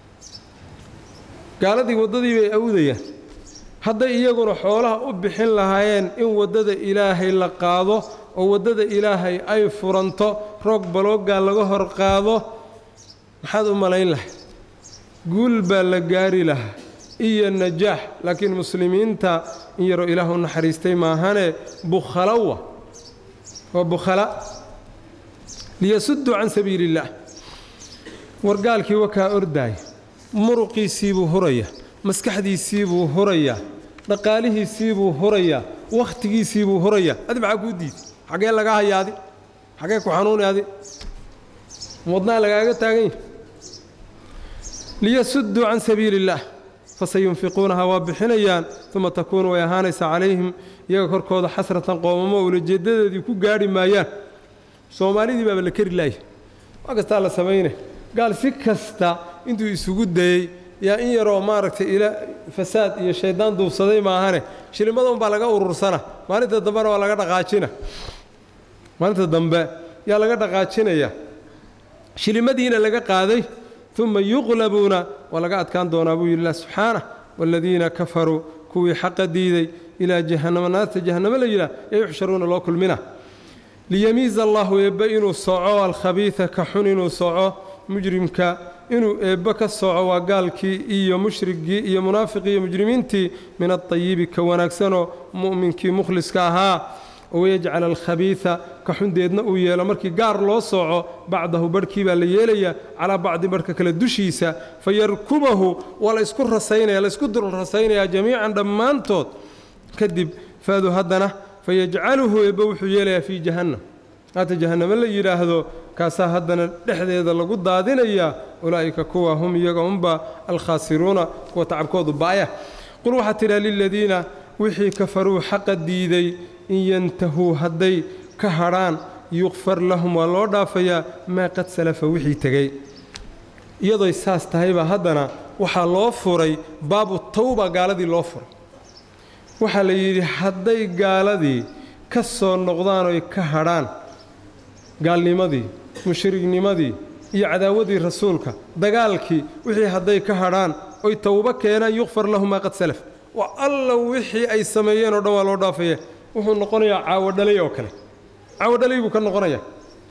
[SPEAKER 1] gaaladii waddadii bay awdayaan hadday iyaguna xoolaha u bixin lahaayeen in waddada ilaahay la qaado oo waddada ilaahay ay furanto roog baloogaa laga hor qaado maxaad u malayn lahay guul baa la gaari lahaa iyo najaax laakiin muslimiinta in yaroo ilaah u naxariistay maahane bukhalawa waa bukhala liyasudduu can sabiili illaah wargaalkii wakaa ordaaya muruqiisiibuu huraya maskaxdiisiibuu hurayaa dhaqaalihiisiibuu hurayaa wakhtigiisiibuu hurayaa adi maxaa kuu diiday xaggee lagaa haya adi xaggee ku xanuuni adi wadnaa lagaaga taagan yahay liyasudduu can sabiili illaah fasayunfiquunaha waa bixinayaan uma takuunu way ahaanaysaa calayhim iyaga korkooda xasratan qoomamo ulajeedadeedii ku gaadhi maayaan soomaalidii baaba la keri laaya waa kastaa la samaynay gaal si kasta intuu isugu dayey yaa in yaroo maaragtay ila fasaad iyo shayddaan duubsaday maahane shilimada unbaa laga urursana maalinta dambena waa laga dhaqaajina maalinta dambe yaa laga dhaqaajinaya shilimadiina laga qaaday uma yuqlabuuna waa laga adkaan doonaa buu yidhi ilah subxaanah waaladiina kafaruu kuwii xaqa diiday ilaa jahannama naarta jahannamo la yidhaah ee yuxsharuuna loo kulmina liyamiiza allahu eebbe inuu soco alkhabiida ka xun inuu soco mujrimka inuu eebbe ka soco waa gaalkii iyo mushrigii iyo munaafiqii iyo mujrimiintii min alطayibi ka wanaagsanoo mu'minkii mukhliska ahaa wayajcal alkhabiida ka xundeedna uu yeelo markii gaar loo sooco bacdahu barhkii baa la yeelayaa calaa bacdi barhka kale dushiisa fayarkumahu waa la isku rasaynaya la isku dul rasaynayaa jamiican dhammaantood kadib faadu haddana fayajcaluhu eebbe wuxuu yeelayaa fii jahannam haata jahannamo la yidhaahdo kaasaa haddana dhexdeeda lagu daadinayaa ulaa'ika kuwa hum iyaga unba alkhaasiruuna kuwa tacabkoodu ba'ya qul waxaa tidhaha liladiina wixii kafaruu xaqa diiday in yantahuu hadday ka hadhaan yukfar lahum waa loo dhaafayaa maa qad salafa wixii tegey iyadoy saas tahaybaa haddana waxaa loo furay baabu tawba gaaladii loo furay waxaa la yidhi hadday gaaladii ka soo noqdaan oy ka hadhaan gaalnimadii mushrignimadii iyo cadaawadii rasuulka dagaalkii wixii hadday ka hadhaan oy towbo keenaan yukfar lahum maa qad salaf waa alla wixii ay sameeyeen oo dhan waa loo dhaafaya wuxuu noqonayaa caawadhalay oo kale caawadhalay buu ka noqonayaa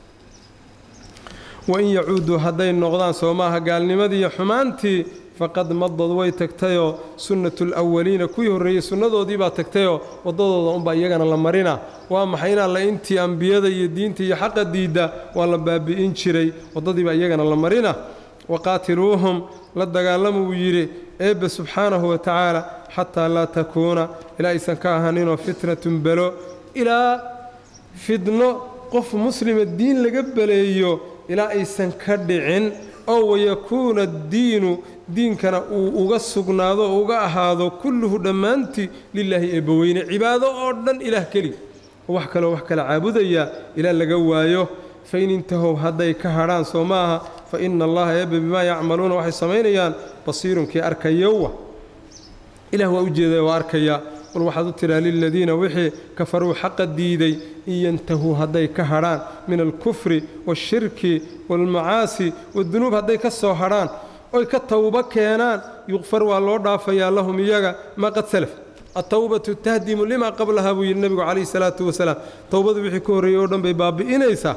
[SPEAKER 1] wain yacuuduu hadday noqdaan soo maaha gaalnimadii iyo xumaantii faqad madad way tagtayoo sunnatu lwaliina kuwii horreeyey sunnadoodii baa tagtayoo waddadooda unbaa iyagana la marina waa maxay in alla intii ambiyada iyo diinta iyo xaqa diidda waa la baabi'in jiray waddadiibaa iyagana la marina waqaatiluuhum la dagaalama wuu yidhi eebbe subxaanahu wa tacaala xataa laa takuuna ilaa aysan ka ahaninoo fitnatun belo ilaa fidno qof muslima diin laga beleeyo ilaa aysan ka dhicin oo wayakuuna addiinu diinkana uu uga sugnaado oo uga ahaado kulluhu dhammaantii lilaahi eebbaweyne cibaado oo dhan ilaah keliga wax kaloo wax kala caabudaya ilaa laga waayo fain intahow hadday ka hadhaan soo ma aha fa ina allaha eebbe bimaa yacmaluuna waxay samaynayaan basiirunkii arkayowa ilah waa u jeedaya waa arkaya qul waxaad u tidhaa liladiina wixii kafaruu xaqa diiday in yantahuu hadday ka hadhaan min alkufri waashirki waalmacaasi wadunuub hadday ka soo hadhaan oy ka towbo keenaan yuqfar waa loo dhaafayaa lahum iyaga maa qad salaf atowbatu tahdimu limaa qablaha buu yidhi nebigu calayhi salaatu wasalaam towbadu wixii ka horreeyey oo dhan bay baabi'inaysaa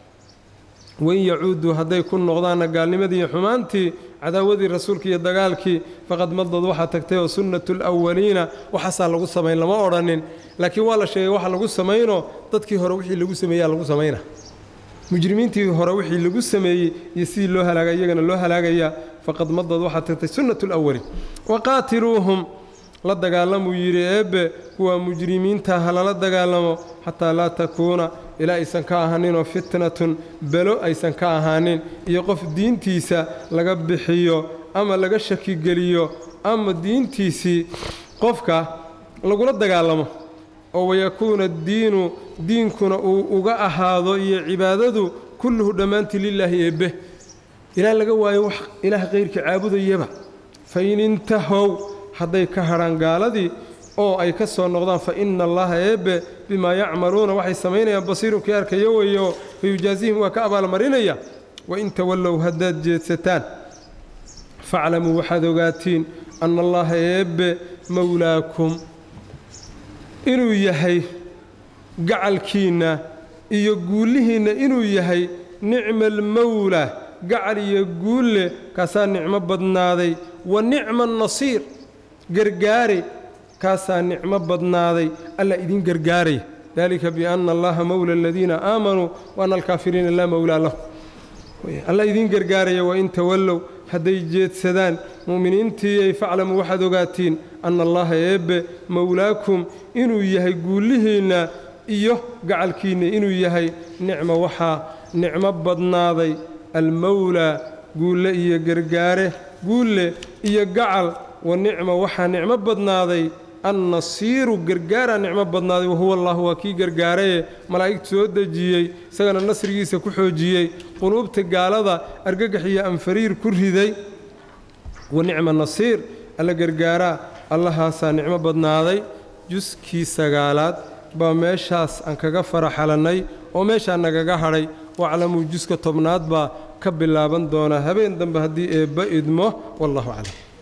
[SPEAKER 1] wain yacuuduu hadday ku noqdaanna gaalnimadii iyo xumaantii cadaawadii rasuulka iyo dagaalkii faqad madad waxaa tagtay oo sunnatu lwaliina waxaasaa lagu samayn lama odhanin laakiin waa la sheegay waxa lagu samaynoo dadkii hore wixii lagu sameeyaa lagu samayna mujrimiintii hore wixii lagu sameeyey iyo sidii loo halaagay iyagana loo halaagayaa faqad madad waxaa tagtay sunnatu lwaliin waqaatiluuhum la dagaalamuu yidhi eebbe kuwa mujrimiinta ha lala dagaalamo xataa laa takuuna ilaa aysan ka ahaaninoo fitnatun belo aysan ka ahaanin iyo qof diintiisa laga bixiyo ama laga shakigeliyo ama diintiisii qofka lagula dagaalamo oo wayakuuna addiinu diinkuna uu uga ahaado iyo cibaadadu kulluhu dhammaantii lilaahi eebbe ilaa laga waayo wax ilaah kayrka caabudayaba fain intahow hadday ka hadhaan gaaladii oo ay ka soo noqdaan fa ina allaha eebbe bimaa yacmaluuna waxay samaynayaan basiirunkii arkayo weeyo fayujaasihim waa ka abaalmarinaya wain tawallow haddaad jeedsataan faclamuu waxaad ogaatiin anna allaha eebbe mowlaakum inuu yahay gacalkiinna iyo guullihiinna inuu yahay nicma almowlaa gacal iyo guulle kaasaa nicmo badnaaday wa nicma annasiir gargaare kaasaa nicmo badnaaday alla idin gargaaraya dalika bianna allaha mowla aladiina aamanuu wa anna alkaafiriina laa mowlaa lahu alla idin gargaaraya wain tawallow hadday jeedsadaan mu'miniintii ay faclamuu waxaad ogaatiin anna allaha eebbe mowlaakum inuu yahay guullihiinna iyo gacalkiinna inuu yahay nicmo waxaa nicmo badnaaday almowlaa guulle iyo gargaare guulle iyo gacal wa nicma waxaa nicmo badnaaday annasiiru gargaaraa nicmo badnaaday wahuwa allah waa kii gargaaraye malaa'igtu soo dejiyey isagana nasrigiisa ku xoojiyey quluubta gaalada argagax iyo anfariir ku riday wa nicma nasiir alla gargaaraa allahaasaa nicmo badnaaday juskii sagaalaad baa meeshaas aan kaga faraxalannay oo meeshaa nagaga hadhay waclamuu juska tobnaad baa ka bilaaban doonaa habeen dambe haddii eebba idmo wallahu aclam